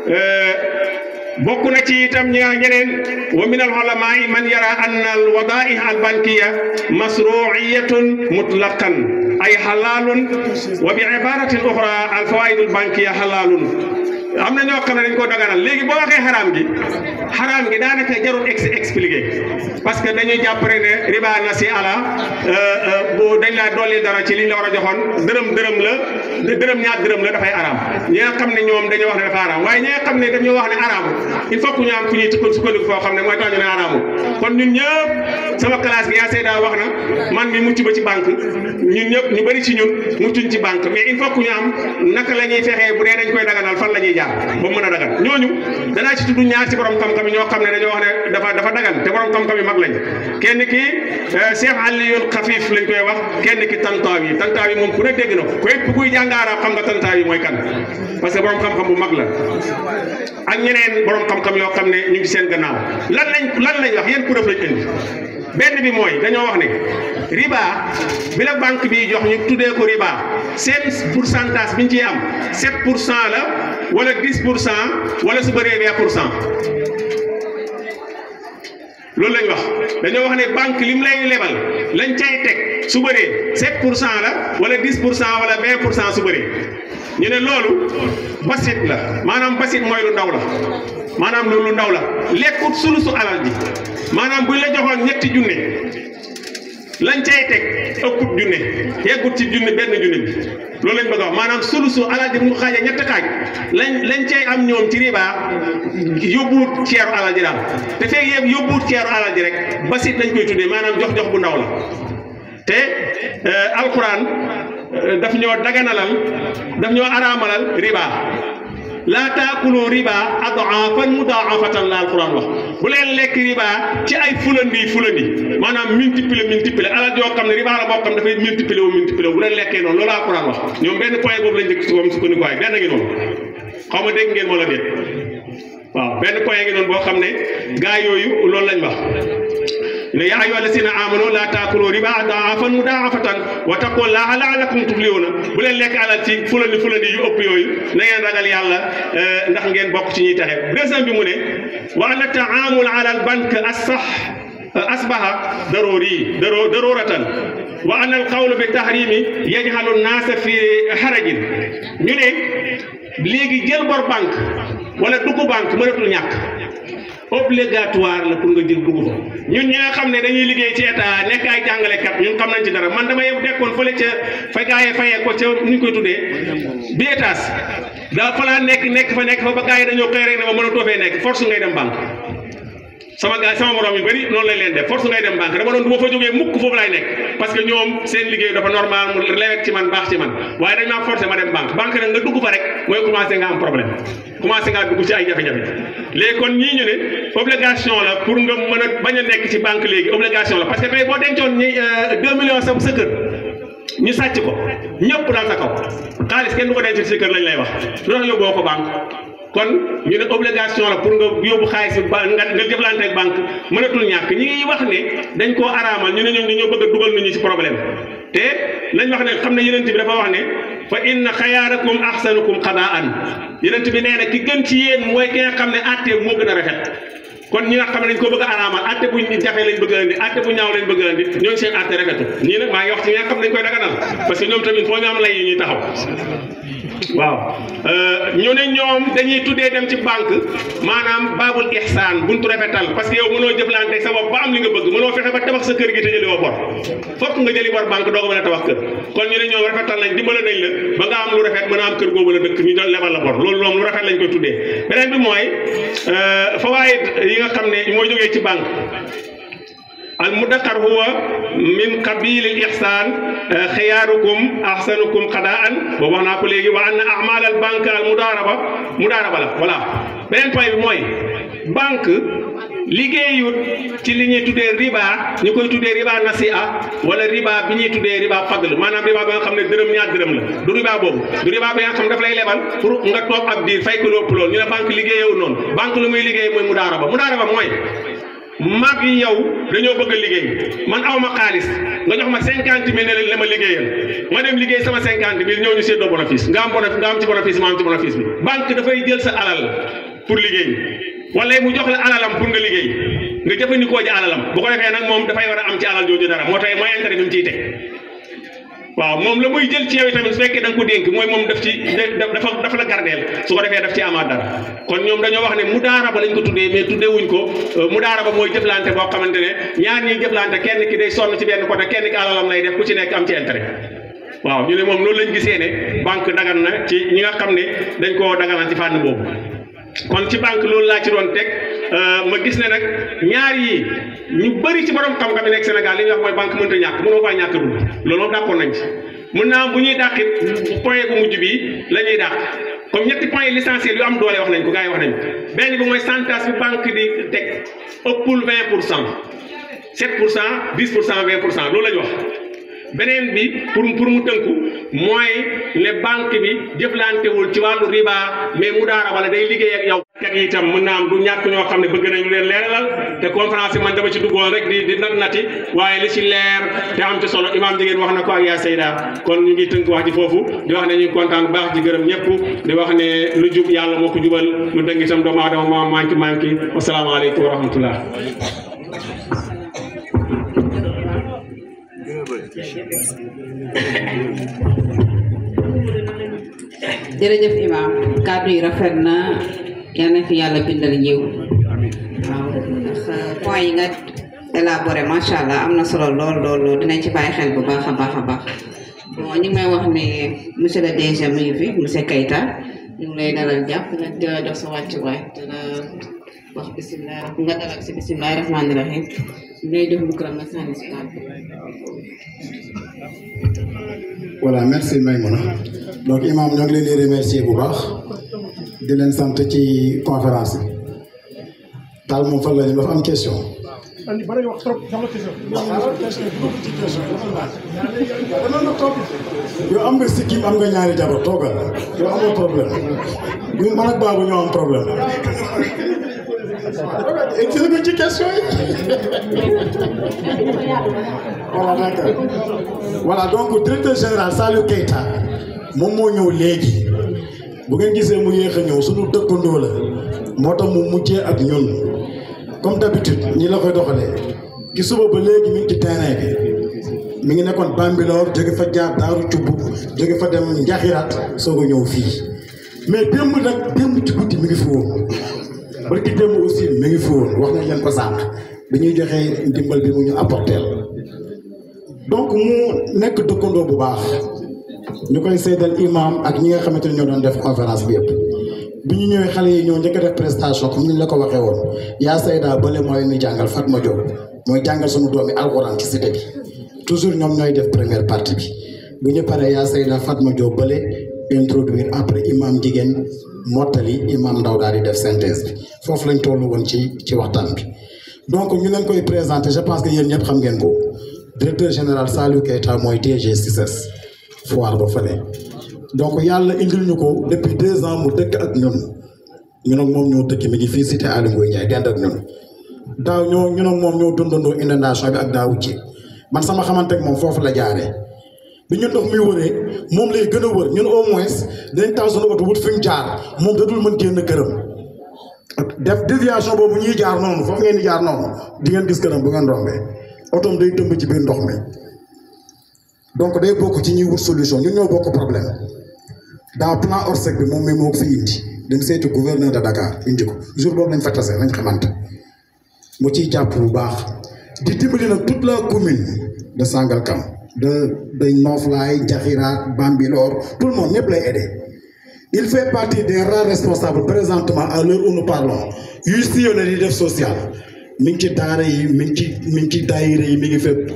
bokk na ci itam ñi nga ñeneen wa min al ulama man yara anna al wadaih al bankiya masruiyatun mutlaqan ay halalun wa bi ibaratin ukhra al fawaid al bankiya halalun am na ñoo xam ne dañ koo daganal léegi boo waxee xaraam gi xaraam gi daanaka jarul ex expliqué parce que dañuy jàpp rek ne riba na si ala bu dañ laa dolli dara ci liñ la war a joxoon dërëm dërëm la dërëm ñaar dërëm la dafay araam ñi nga xam ne ñoom dañoo wax ne dafa araam waaye ñi nga xam ne dañoo wax ne araamul il faut que ñu am fu ñuy tukka sukkandiku foo xam ne mooy tax ñu ne araamul kon ñun ñëpp sama classe gi yaa seeda wax na man mi mucc ba ci banque ñun ñëpp ñu bëri ci ñun muccuñ ci banque mais il faut que ñu am naka la ñuy fexee bu dee dañ koy daganal fan la ñuy jaar ba mën a dagan ñooñu danaa ci tudd ñaar ci borom xam-xam yi ñoo xam ne dañoo wax ne dafa dafa dagan te borom xam-xam yi mag lañ kenn ki Cheikh Aliyun Xafif lañ koy wax kenn ki tantaaw yi tantaaw yi moom ku ne dégg na ko képp kuy jàng arab xam nga tantaaw yi mooy kan parce que borom xam-xam bu mag la ak ñeneen borom xam-xam yoo xam ne ñu ngi seen gannaaw lan lañ lan lañ wax yéen preuve lañ indi benn bi mooy dañoo wax ne riba bi la banque bi jox ñu tuddee ko riba seen pourcentage bi ñu ciy am 7 pour cent la wala 10 pour cent wala su bëree 20 pour cent loolu lañ wax dañoo wax ne banque lim lay lebal lañ cay teg su bëree 7 pour cent la wala 10 pour cent wala 20 pour cent su bëree ñu ne loolu basit la maanaam basit mooy lu ndaw la maanaam loolu lu ndaw la lekkut sulusu alal ji maanaam buñ la joxoon ñetti junne lañ cay teg ëpput junne yeggut ci junne benn junne bi loolu lañ bëgg a wax maanaam sulusu alal ji bu ñu xaajee ñetti xaaj lañ lañ cay am ñoom ci riba yóbbuwut ceeru alal ji daal te feeg yëpp yóbbuwut ceeru alal ji rek basit lañ koy tuddee maanaam jox jox bu ndaw la te alquran daf ñoo daganalal daf ñoo araamalal riba laa taakulu riba adaafan mudaafatan la alquran wax bu leen lekk riba ci ay fulandi fulandi maanaam multiplier multiplier alal yoo xam ne riba la boo xam dafay multiplier wu multiplier bu leen lekkee noonu loolu alquran wax ñoom benn point boobu lañ njëkk si moom sukkandiku waay benn ngi noonu xaw ma dégg ngeen wala déet waaw benn point ngi noonu boo xam ne gaa yooyu loolu lañ wax ne yaa ayyuha alladina amanu laa taakulu riba adaafan mudaafatan wa taqullaha laalakum tuflihuna bu leen lekk alal ci fulandi fulandi yu ëpp yooyu na ngeen ragal yàlla ndax ngeen bokk ci ñuy taxe deuxième bi mu ne wa anna taamul ala al bank assax asbaha daruri daro daruratan wa anna al qawlu bi tahrimi yajhalu nnaasa fi harajin ñu ne léegi jël bor banque wala dugg banque mënatul ñàkk obligatoire la pour nga jël dugg fa ñun ñi nga xam ne dañuy liggéey ci état nekk ay jàngalekat ñun xam nañ ci dara man dama yem dekkoon fële ca fa gaa yi fayee ko ca nu ñu koy tuddee bi étage daa fa laa nekk nekk fa nekk fa ba gars yi dañoo xëy rek ne ma mënatoo fee nekk force ngay dem banque sama gars sama morom yu bëri noonu lañ leen def force ngay dem banque dama doon du ma fa jógee mukk foofu laay nekk parce que ñoom seen liggéey dafa normal mu lewet ci man baax ci man waaye dañ maa forcé ma dem banque banque nag nga dugg fa rek mooy commencé nga am problème commencé ngaa dugg ci ay jafe-jafe léegi kon ñii ñu ne obligation la pour nga mën a bañ a nekk ci banque léegi obligation la parce que tey boo dencoon ñi 2 millions sa sa kër ñu sàcc ko ñëpp daal sa kaw xaalis kenn du ko denc ci sa kër lañ lay wax lu tax yóbboo ko banque kon ñu ne obligation la pour nga yóbbu xaalis bi ba nga nga jëflante ak banque mënatul ñàkk ñi ngi wax ne dañ koo araamal ñu ne ñoom dañoo bëgg a dugal nit ñi ci problème te nañ wax ne xam ne yenent bi dafa wax ne fa inna xayaarakum ahsanukum qadaan yenent bi nee na ki gën ci yéen mooy ki nga xam ne àtte moo gën a rafet kon ñi nga xam ne dañ ko bëgg a araamal àtte bu jafe lañ bëgg a indi àtte bu ñaaw lañ bëgg a indi ñooñu seen àtte rafetu ñii nag maa ngi wax ci ñi nga xam ne dañ koy daganal parce que ñoom tamit foo ñu am lay yu ñuy taxaw waaw ñu ne ñoom dañuy tuddee dem ci banque maanaam baabul ihsaan buntu rafetal parce que yow mënoo jëflante sa bopp ba am li nga bëgg mënoo fexe ba tabax sa kër gi te jëli woo bor fokk nga jëli bor banque doo ko mën a tabax kër kon ñu ne ñoom rafetal nañ dimbale nañ la ba nga am lu rafet mën a am kër googu la dëkk ñu doon lebal la bor loolu moom lu rafet lañ koy tuddee beneen bi mooy fawaayid yi nga xam ne mooy jógee ci banque al mudakkar huwa min qabilil ihsan xiyaarukum ahsanukum qadaan boobu wax naa ko léegi wa anna amal al banque al mudaraba mudaraba la voilà beneen point bi mooy banque liggéeyut ci li ñuy tuddee riba ñu koy tuddee riba nasi'a wala riba bi ñuy tuddee riba fadl maanaam riba ba nga xam ne dërëm ñaar dërëm la du riba boobu du riba bi nga xam daf lay lebal pour nga toog ab diir fay ko lépp loolu ñu ne banque liggéeyewul noonu banque lu muy liggéey mooy mudaraba mudaraba mooy mag yi yow dañoo bëgg a liggéey man aw ma xaalis nga jox ma cinquante mille ne la ma liggéeyal ma dem liggéey sama cinquante mille ñëw ñu séddoo bénéfice nga am bénéfice nga am ci bénéfice ma am ci bénéfice bi banque dafay jël sa alal pour liggéey wala mu jox la alalam pour nga liggéey nga jëfandikoo ji alalam bu ko defee nag moom dafay war a am ci alal jooju dara moo tax mooy intérêt bi mu ciy teg waaw moom la muy jël ci yow tamit su fekkee da nga ko dénk mooy moom daf ci dafa dafa la gardeel su ko defee daf ci amaat dara kon ñoom dañoo wax ne mudaaraba lañ ko tuddee mais tuddee wuñ ko mudaaraba mooy jëflante boo xamante ne ñaar ñiy jëflante kenn ki day sonn ci benn côté kenn ki alalam lay def ku ci nekk am ci intérêt waaw ñu ne moom loolu lañ gisee ne banque dagan na ci ñi nga xam ne dañ koo daganal ci fànn boobu kon ci banque loolu laa ci doon teg ma gis ne nag ñaar yi ñu bëri ci borom xam-xam yi nekk Sénégal li ñuy wax mooy banque mënta ñàkk mënoo faa ñàkk dugg loolu moom d'accord nañ ci mën naa am bu ñuy dàqit point bu mujj bi la ñuy dàq comme ñetti point l'essentiel yu am doole wax nañ ko gars yi wax nañ ko benn bi mooy centage bi banque di teg ëppul 20 pour cent 7 pour cent 10 pour cent 20 pour cent loolu la ñu wax beneen bi pour pour mu tënku mooy ne banque bi jëflantewul ci wàllu riba mais mu daara wala day liggéey ak yow. kat yi itam mën naa am du ñàkk ñoo xam ne bëgg nañu leen leeralal te conférence yi man dama ci duggoon rek di di nat nati waaye li ci leer te am ci solo imaam jigéen wax na ko ak yaa Seyda kon ñu ngi tënk wax ji foofu di wax ne ñu ngi kontaan bu baax di gërëm ñëpp di wax ne lu jub yàlla moo ko jubal lu dëng itam doomu aadama moo manqué manqué wasalaamaaleykum wa rahmatullah jërëjëf imam kàddu yi rafet na yal na fi yàlla bindal yiw waaw ndax point yi nga élaboré macha allah am na solo lool lool lool dinañ ci bàyyi xel bu baax a baax a baax bon ñu ngi may wax ne monsieur le DG mu ngi fi monsieur Keita ñu ngi lay dalal jàpp nag di la jox sa wàccuwaay di la wax bisimilah nga dalal si bisimilah rahmaani rahim ñu lay jox micro nga sànni si kàddu voilà merci Maïmouna donc imam ñoo ngi leen di remercier bu baax di leen sant ci conférence bi daal moom fan la ñu dafa am question. andi bari wax trop sama question. yow am nga sikkim am nga ñaari jabar toogal yow amoo problème ñun man ak baabu ñoo am problème. expliqué ko ci question yi. voilà d'accord voilà donc directeur général Saliou Keita moom moo ñëw léegi bu ngeen gisee mu yéex a ñëw suñu dëkkandoo la moo tax mu mujjee ak ñun comme d'habitude ñi la koy doxalee ki suba ba léegi mi ngi ci terrain bi mi ngi nekkoon Bambilor jóge fa jaar Daaru Cubb jóge fa dem Njaxiraat soog a ñëw fii mais démb nag démb ci guddi mi ngi fi woon barki démb aussi mi ngi fi woon wax nañ leen ko sànq dañuy joxe ndimbal bi mu ñu apporteel donc mu nekk dëkkandoo bu baax ñu koy seedal imam ak ñi nga xamante ne ñoo doon def conférence bi yëpp bi ñu ñëwee xale yi ñoo njëkk a def prestation comme ni ñu la ko waxee woon yaa Sayda bële mooy ni jàngal Fatma Diop mooy jàngal suñu doomi alxuraan ci cité bi toujours ñoom ñooy def première partie bi bu ñu paree yaa Sayda Fatma Diop bële introduire après imam jigéen mottali imam ndaw daal di def synthèse bi foofu lañ tollu woon ci ci waxtaan bi donc ñu leen koy présenter je pense que yéen ñëpp xam ngeen ko directeur général Saliou Keita mooy DG CICES foire ba fële donc yàlla indil ñu ko depuis deux ans mu dëkk ak ñun ñun ak moom ñoo dëkk mi ngi fii cité Aly Ngouille Ndiaye dend ak ñun daaw ñoo ñun ak moom ñoo dundandoo inondation bi ak daawu ci man sama xamante ak moom foofu la jaaree bi ñu ndox muy wëree moom lay gën a wër ñun au moins dañ taw suñu oto wut fi mu jaar moom dadul mën génn këram def déviation boobu ñuy jaar noonu foofu ngeen di jaar noonu di ngeen gis këram bu ngeen rombee otoom day tëmb ci biir ndox mi donc day bokk ci ñuy wut solution ñun ñoo bokk problème dans plan Orsec bi moom mi moo ko fi indi dem seeti gouverneur de Dakar indi ko jour boobu lañ fa tase lañ xamante mu ciy jàpp bu baax di dimbali nag toute la commune de Sangalkam de de Noflaye Diakhiraat Bambilor tout le monde ñëpp lay aider il fait partie des rares responsables présentement à l'heure où nous parlons yuy sillonné di def social mi ngi ci daara yi mi ngi ci mi ngi ci daayira yi mi ngi fépp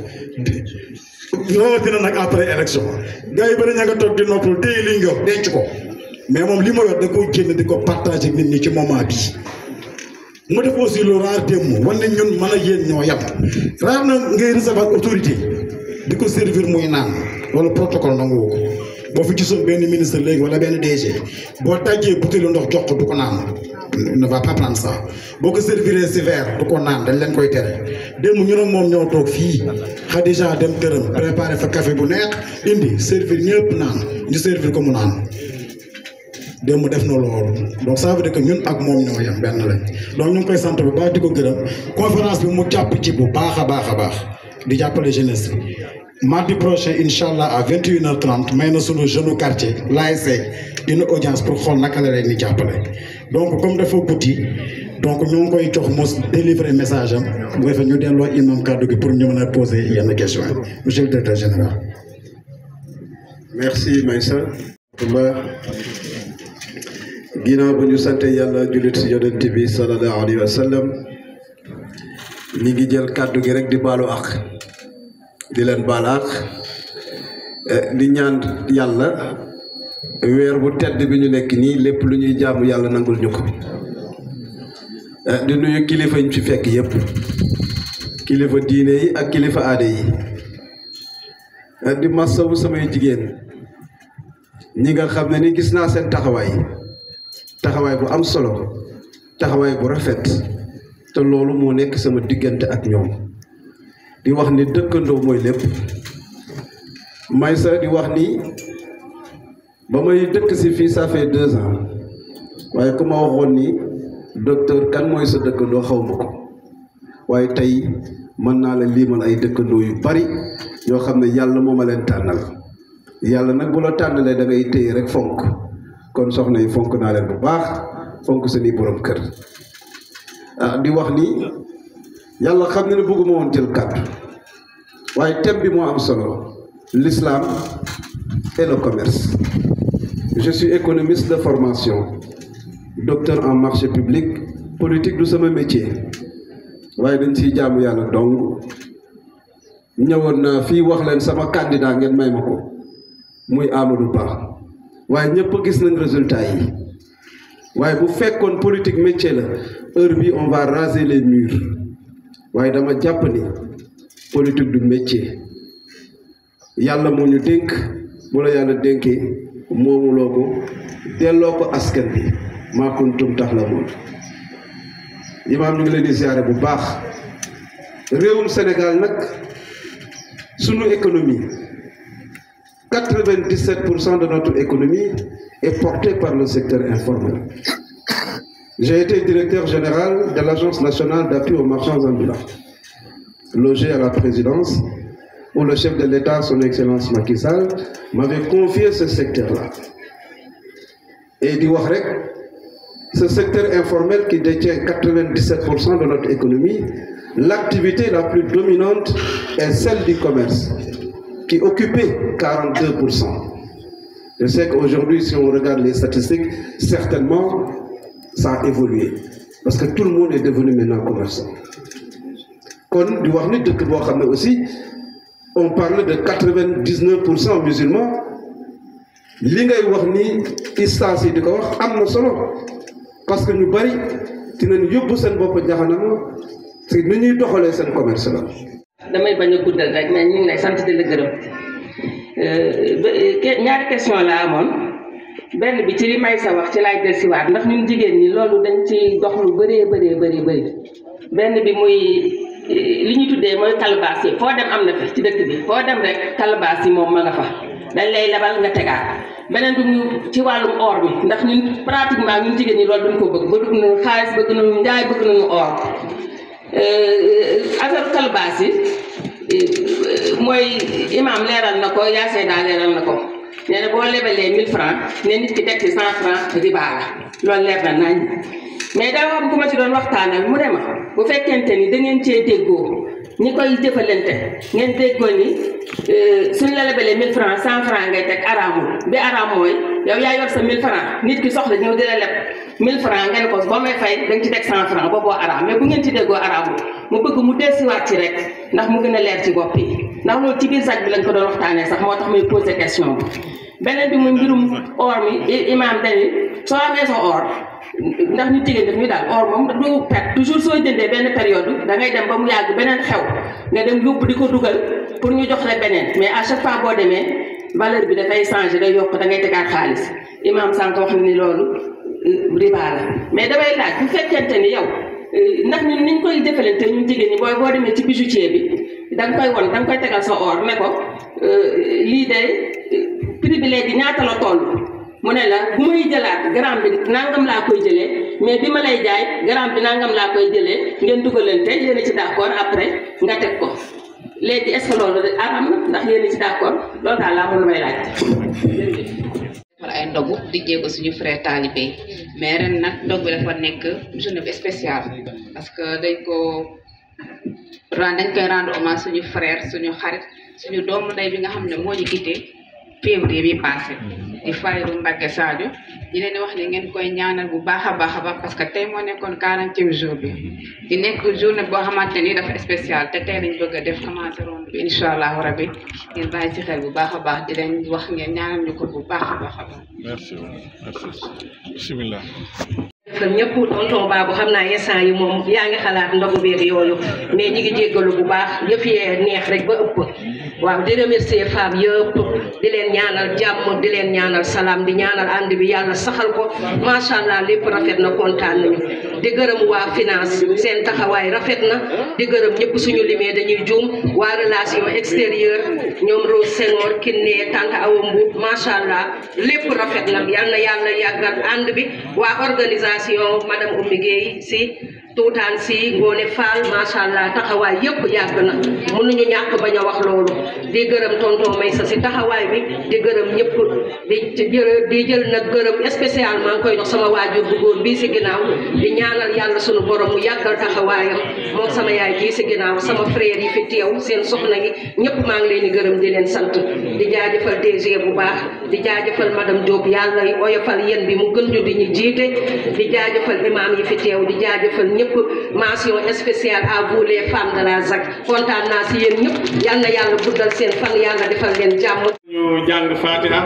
rawatina nag après élection gars yi bëri ña nga toog di noppal téye li nga yor denc ko mais moom li ma yor da koy génn di ko partagé nit ñi ci moment bi mu def aussi lu rare démb wan ne ñun mën a yéen ñoo yem rare na ngay recevoir autorité di ko servir muy naan wala protocole nangu ko boo fi gisoon benn ministre léegi wala benn DG boo tàjjee butéelu ndox jox ko du ko naan ne va pas prendre ça boo ko serviree si verre du ko naan dañ leen koy tere démb ñu ne moom ñoo toog fii Khadija dem këram préparé fa café bu neex indi servir ñëpp naan ñu servir ko mu naan démb def na loolu donc ça veut dire que ñun ak moom ñoo yem benn lañ donc ñu ngi koy sant bu baax di ko gërëm conférence bi mu jàpp ci bu baax a baax a baax di jàppale jeunesse bi mardi prochain incha allah à vingt et une heure trente may na sunu jeune quartier l'ASC une audience pour xool naka la leen di jàppale donc comme dafa guddi donc ñu ngi koy jox mos délivrer message am bu defee ñu delloo imam kàddu gi pour ñu mën a poser yenn question yi monsieur le directeur général. merci Maïssa. ginnaaw bu ñu sante yàlla jullit si yonent bi sallallahu alayhi wa sallam ñi ngi jël kàddu gi rek di baalu ak di leen baal ak di ñaan yàlla weer bu tedd bi ñu nekk nii lépp lu ñuy jaamu yàlla nangul ñu ko di nuyu kilifa ñu fi fekk yépp kilifa diine yi ak kilifa aade yi di masawu samay jigéen ñi nga xam ne ni gis naa seen taxawaay taxawaay bu am solo taxawaay bu rafet te loolu moo nekk sama diggante ak ñoom di wax ni dëkkandoo mooy lépp may sa di wax ni ba may dëkk si fii ça fait deux ans waaye ku ma waxoon ni docteur kan mooy sa dëkkandoo xaw ma ko waaye tey mën naa la liimal ay dëkkandoo yu bari yoo xam ne yàlla moo ma leen tànnal yàlla nag bu la tànnalee da ngay téye rek fonk kon soxna yi fonk naa leen bu baax fonk seeni borom kër ah di wax ni yàlla xam ne ne bëgguma woon jël kàddu waaye thème bi moo am solo l'islam et le commerce je suis économiste de formation docteur en marché public politique du sama métier waaye dañ ciy jaamu yàlla dong ñëwoon naa fii wax leen sama candidat ngeen may ma ko muy Amadou Ba waaye ñëpp gis nañ résultat yi waaye bu fekkoon politique métier la heure bi on va raser les murs waaye dama jàpp ni politique du métier yàlla moo ñu dénk bu la yàlla dénkee moomuloo ko delloo ko askan bi maa kuntum tax la moom imaam ñu ngi leen di ziare bu baax réewum Sénégal nag sunu économie 97% de notre économie est portée par le secteur informel. J'ai été directeur général de l'Agence nationale d'appui aux marchands ambulants, logé à la présidence, où le chef de l'État, son Excellence Macky Sall, m'avait confié ce secteur-là. Et dit Wahrek, ce secteur informel qui détient 97% de notre économie, l'activité la plus dominante est celle du commerce qui occupait 42%. Je sais qu'aujourd'hui, si on regarde les statistiques, certainement, ça a évolué. Parce que tout le monde est devenu maintenant commerçant. Kon, du wax ni dëkk boo xam ne aussi, on parle de 99% musulmans. li ngay wax ni instance yi di ko wax am na solo parce que ñu bari dinañ yóbbu seen bopp jaxanama te ni ñuy doxalee seen commerce la. damay bañ a guddal rek mais ñu ngi lay sant di la gërëm ñaari question la amoon benn bi ci li may sa wax ci laay dellusiwaat ndax ñun jigéen ñi loolu dañ ci dox lu bëree bëree bëri bëri benn bi muy li ñu tuddee mooy calebasse yi foo dem am na fi ci dëkk bi foo dem rek calebasse yi moom ma nga fa dañ lay lebal nga tegaat beneen bi mu ci wàllum or bi ndax ñun pratiquement ñun jigéen ñi loolu duñ ko bëgg bëgg nañu xaalis bëgg nañu njaay bëgg nañu or affaire kalbaas yi mooy imaam leeral na ko yaa seedaa leeral na ko nee na boo lebalee 1000 francs ne nit ki teg ci 100 francs riba la loolu leer na nañ mais daa am ku ma ci doon waxtaanal mu ne ma bu fekkente ni da ngeen cee déggoo ñi koy jëfalante ngeen déggoo ni suñ la lebalee 1000 francs 100 francs ngay teg araamul bi araam mooy yow yaa yor sa 1000 francs nit ki soxla ñëw di la leb 1000 francs ngeen ko boo may fay da nga ci teg 100 francs booboo araam mais bu ngeen ci déggoo araamul mu bëgg mu dellusiwaat ci rek ndax mu gën a leer ci bopp yi ndax loolu ci biir sac bi lañ ko doon waxtaanee sax moo tax muy poser question bi beneen bi muy mbirum or mi imaam dañu soo amee sa or ndax ñu jigéen daf ñu daal or moom du perte toujours soo jëndee benn période da ngay dem ba mu yàgg beneen xew nga dem yóbbu di ko dugal pour ñu jox la beneen mais à chaque fois boo demee valeur bi dafay changer day yokk da ngay tegaat xaalis imaam sànq wax na ni loolu riba la mais damay laaj bu fekkente ni yow ndax ñun niñ koy defalante ñun jigéen ñi booy boo demee ci bijoutier bi da nga koy won da nga koy tegal sa or ne ko lii de prix bi léegi ñaata la toll mu ne la bu may jëlaat gramme bi nangam laa koy jëlee mais bi ma lay jaay gramme bi nangam laa koy jëlee ngeen dugalante yéen a ci d'accord après nga teg ko léegi est-ce que loolu aram na ndax yéen a ci d'accord loolu daal laa mën may laaj. wala ay ndogu di jéego suñu frère talibé yi mais ren nag ndog bi dafa nekk journée bi spéciale parce que dañ ko ren dañ koy rendre hommage suñu frère suñu xarit suñu doomu ndey bi nga xam ne moo ñu quitté février bi passé di Fayru Mbacke Sadio di leen di wax ne ngeen koy ñaanal bu baax a baax a baax parce que tey moo nekkoon quarantième jour bi di nekk journée boo xamante ni dafa spécial te tey lañ bëgg a def commencé ronde bi incha allahu rabi ngeen bàyyi ci xel bu baax a baax di leen wax ngeen ñaanal ñu ko bu baax a baax a baax. merci merci bisimilah. kon ñëpp tonton Babou xam naa instant yi moom yaa ngi xalaat ndogu beeg yooyu mais ñi ngi jéggalu bu baax yëf yee neex rek ba ëpp waaw di remercier femmes yëpp di leen ñaanal jàmm di leen ñaanal salaam di ñaanal ànd bi yàlla saxal ko macha allah lépp rafet na kontaan nañu di gërëm waa finance seen taxawaay rafet na di gërëm ñëpp suñu limee dañuy juum waa relation extérieure ñoom Rose Senghor Kiné Tante Awa Mbuub macha allah lépp rafet na yal na yàlla yàggal ànd bi waa organisation madame Oumy Gueye si tuutaan si Ngoone Fall macha allah taxawaay yëpp yàgg na mënuñu ñàkk bañ a wax loolu di gërëm tonton Maysa si taxawaay bi di gërëm ñëpp di jël di jël nag gërëm spécialement koy jox sama waajur bu góor bii si ginnaaw di ñaanal yàlla sunu borom mu yàggal taxawaayam moom sama yaay bii si ginnaaw sama frère yi fi teew seen soxna yi ñëpp maa ngi leen di gërëm di leen sant di jaajëfal DG bu baax di jaajëfal madame Diop yàlla oyofal yéen bi mu gën ñu di ñu jiite di jaajëfal imam yi fi teew di jaajëfal ñëpp mention spéciale à vous les femmes de la ZAC kontaan naa si yéen ñëpp yal na yàlla guddal seen fan yàlla defal leen jàmm. ñu jàng fatiha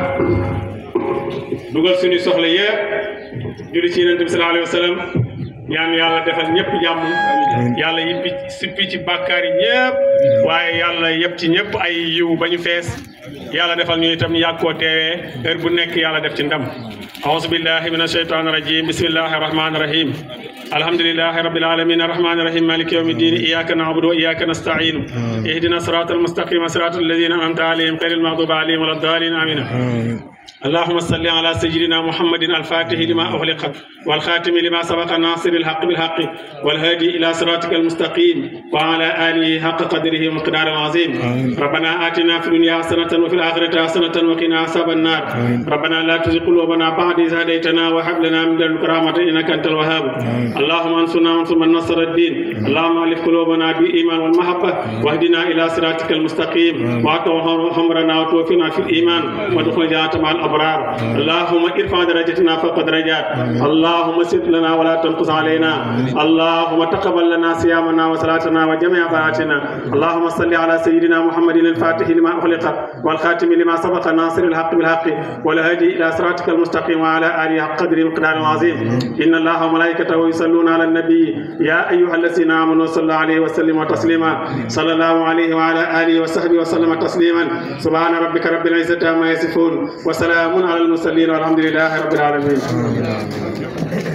dugal suñu soxla yëpp julli ci yonent bi sallallahu alayhi wa sallam ñaan yàlla defal ñëpp jàmm yàlla yippi sippi ci bàkkaar yi ñëpp waaye yàlla yëpp ci ñëpp ay yiw ba ñu fees yàlla defal ñu itam yàgg koo teewee heure bu nekk yàlla def ci ndam أعوذ بالله من الشيطان الرجيم بسم الله الرحمن الرحيم الحمد لله رب العالمين الرحمن الرحيم مالك يوم الدين إياك نعبد وإياك نستعين اهدنا الصراط المستقيم صراط الذين أنعمت عليهم غير المغضوب عليهم ولا الضالين آمين اللهم صل على سيدنا محمد الفاتح لما أغلق والخاتم لما سبق ناصر الحق بالحق والهادي إلى صراطك المستقيم وعلى آله حق قدره ومقدار عظيم ربنا آتنا في الدنيا حسنة وفي الآخرة حسنة وقنا عذاب النار ربنا لا تزغ قلوبنا بعد إذ هديتنا وهب لنا من لدنك رحمة إنك أنت الوهاب اللهم انصرنا وانصر من نصر الدين اللهم ألف قلوبنا بالإيمان والمحبة واهدنا إلى صراطك المستقيم واعط عمرنا وتوفنا في الإيمان وادخل جنة مع الأبرار اللهم ارفع درجتنا فوق درجات اللهم سد لنا ولا تنقص علينا اللهم تقبل لنا صيامنا وصلاتنا وجميع طاعاتنا اللهم صل على سيدنا محمد الفاتح لما أغلق والخاتم لما سبق ناصر الحق بالحق والهادي إلى صراطك المستقيم وعلى آله حق قدر مقدار عظيم إن الله وملائكته يصلون على النبي يا أيها الذين آمنوا صلوا عليه وسلموا تسليما صلى الله عليه وعلى آله وصحبه وسلم تسليما سبحان ربك رب العزة عما يصفون وسلام على المرسلين والحمد لله رب العالمين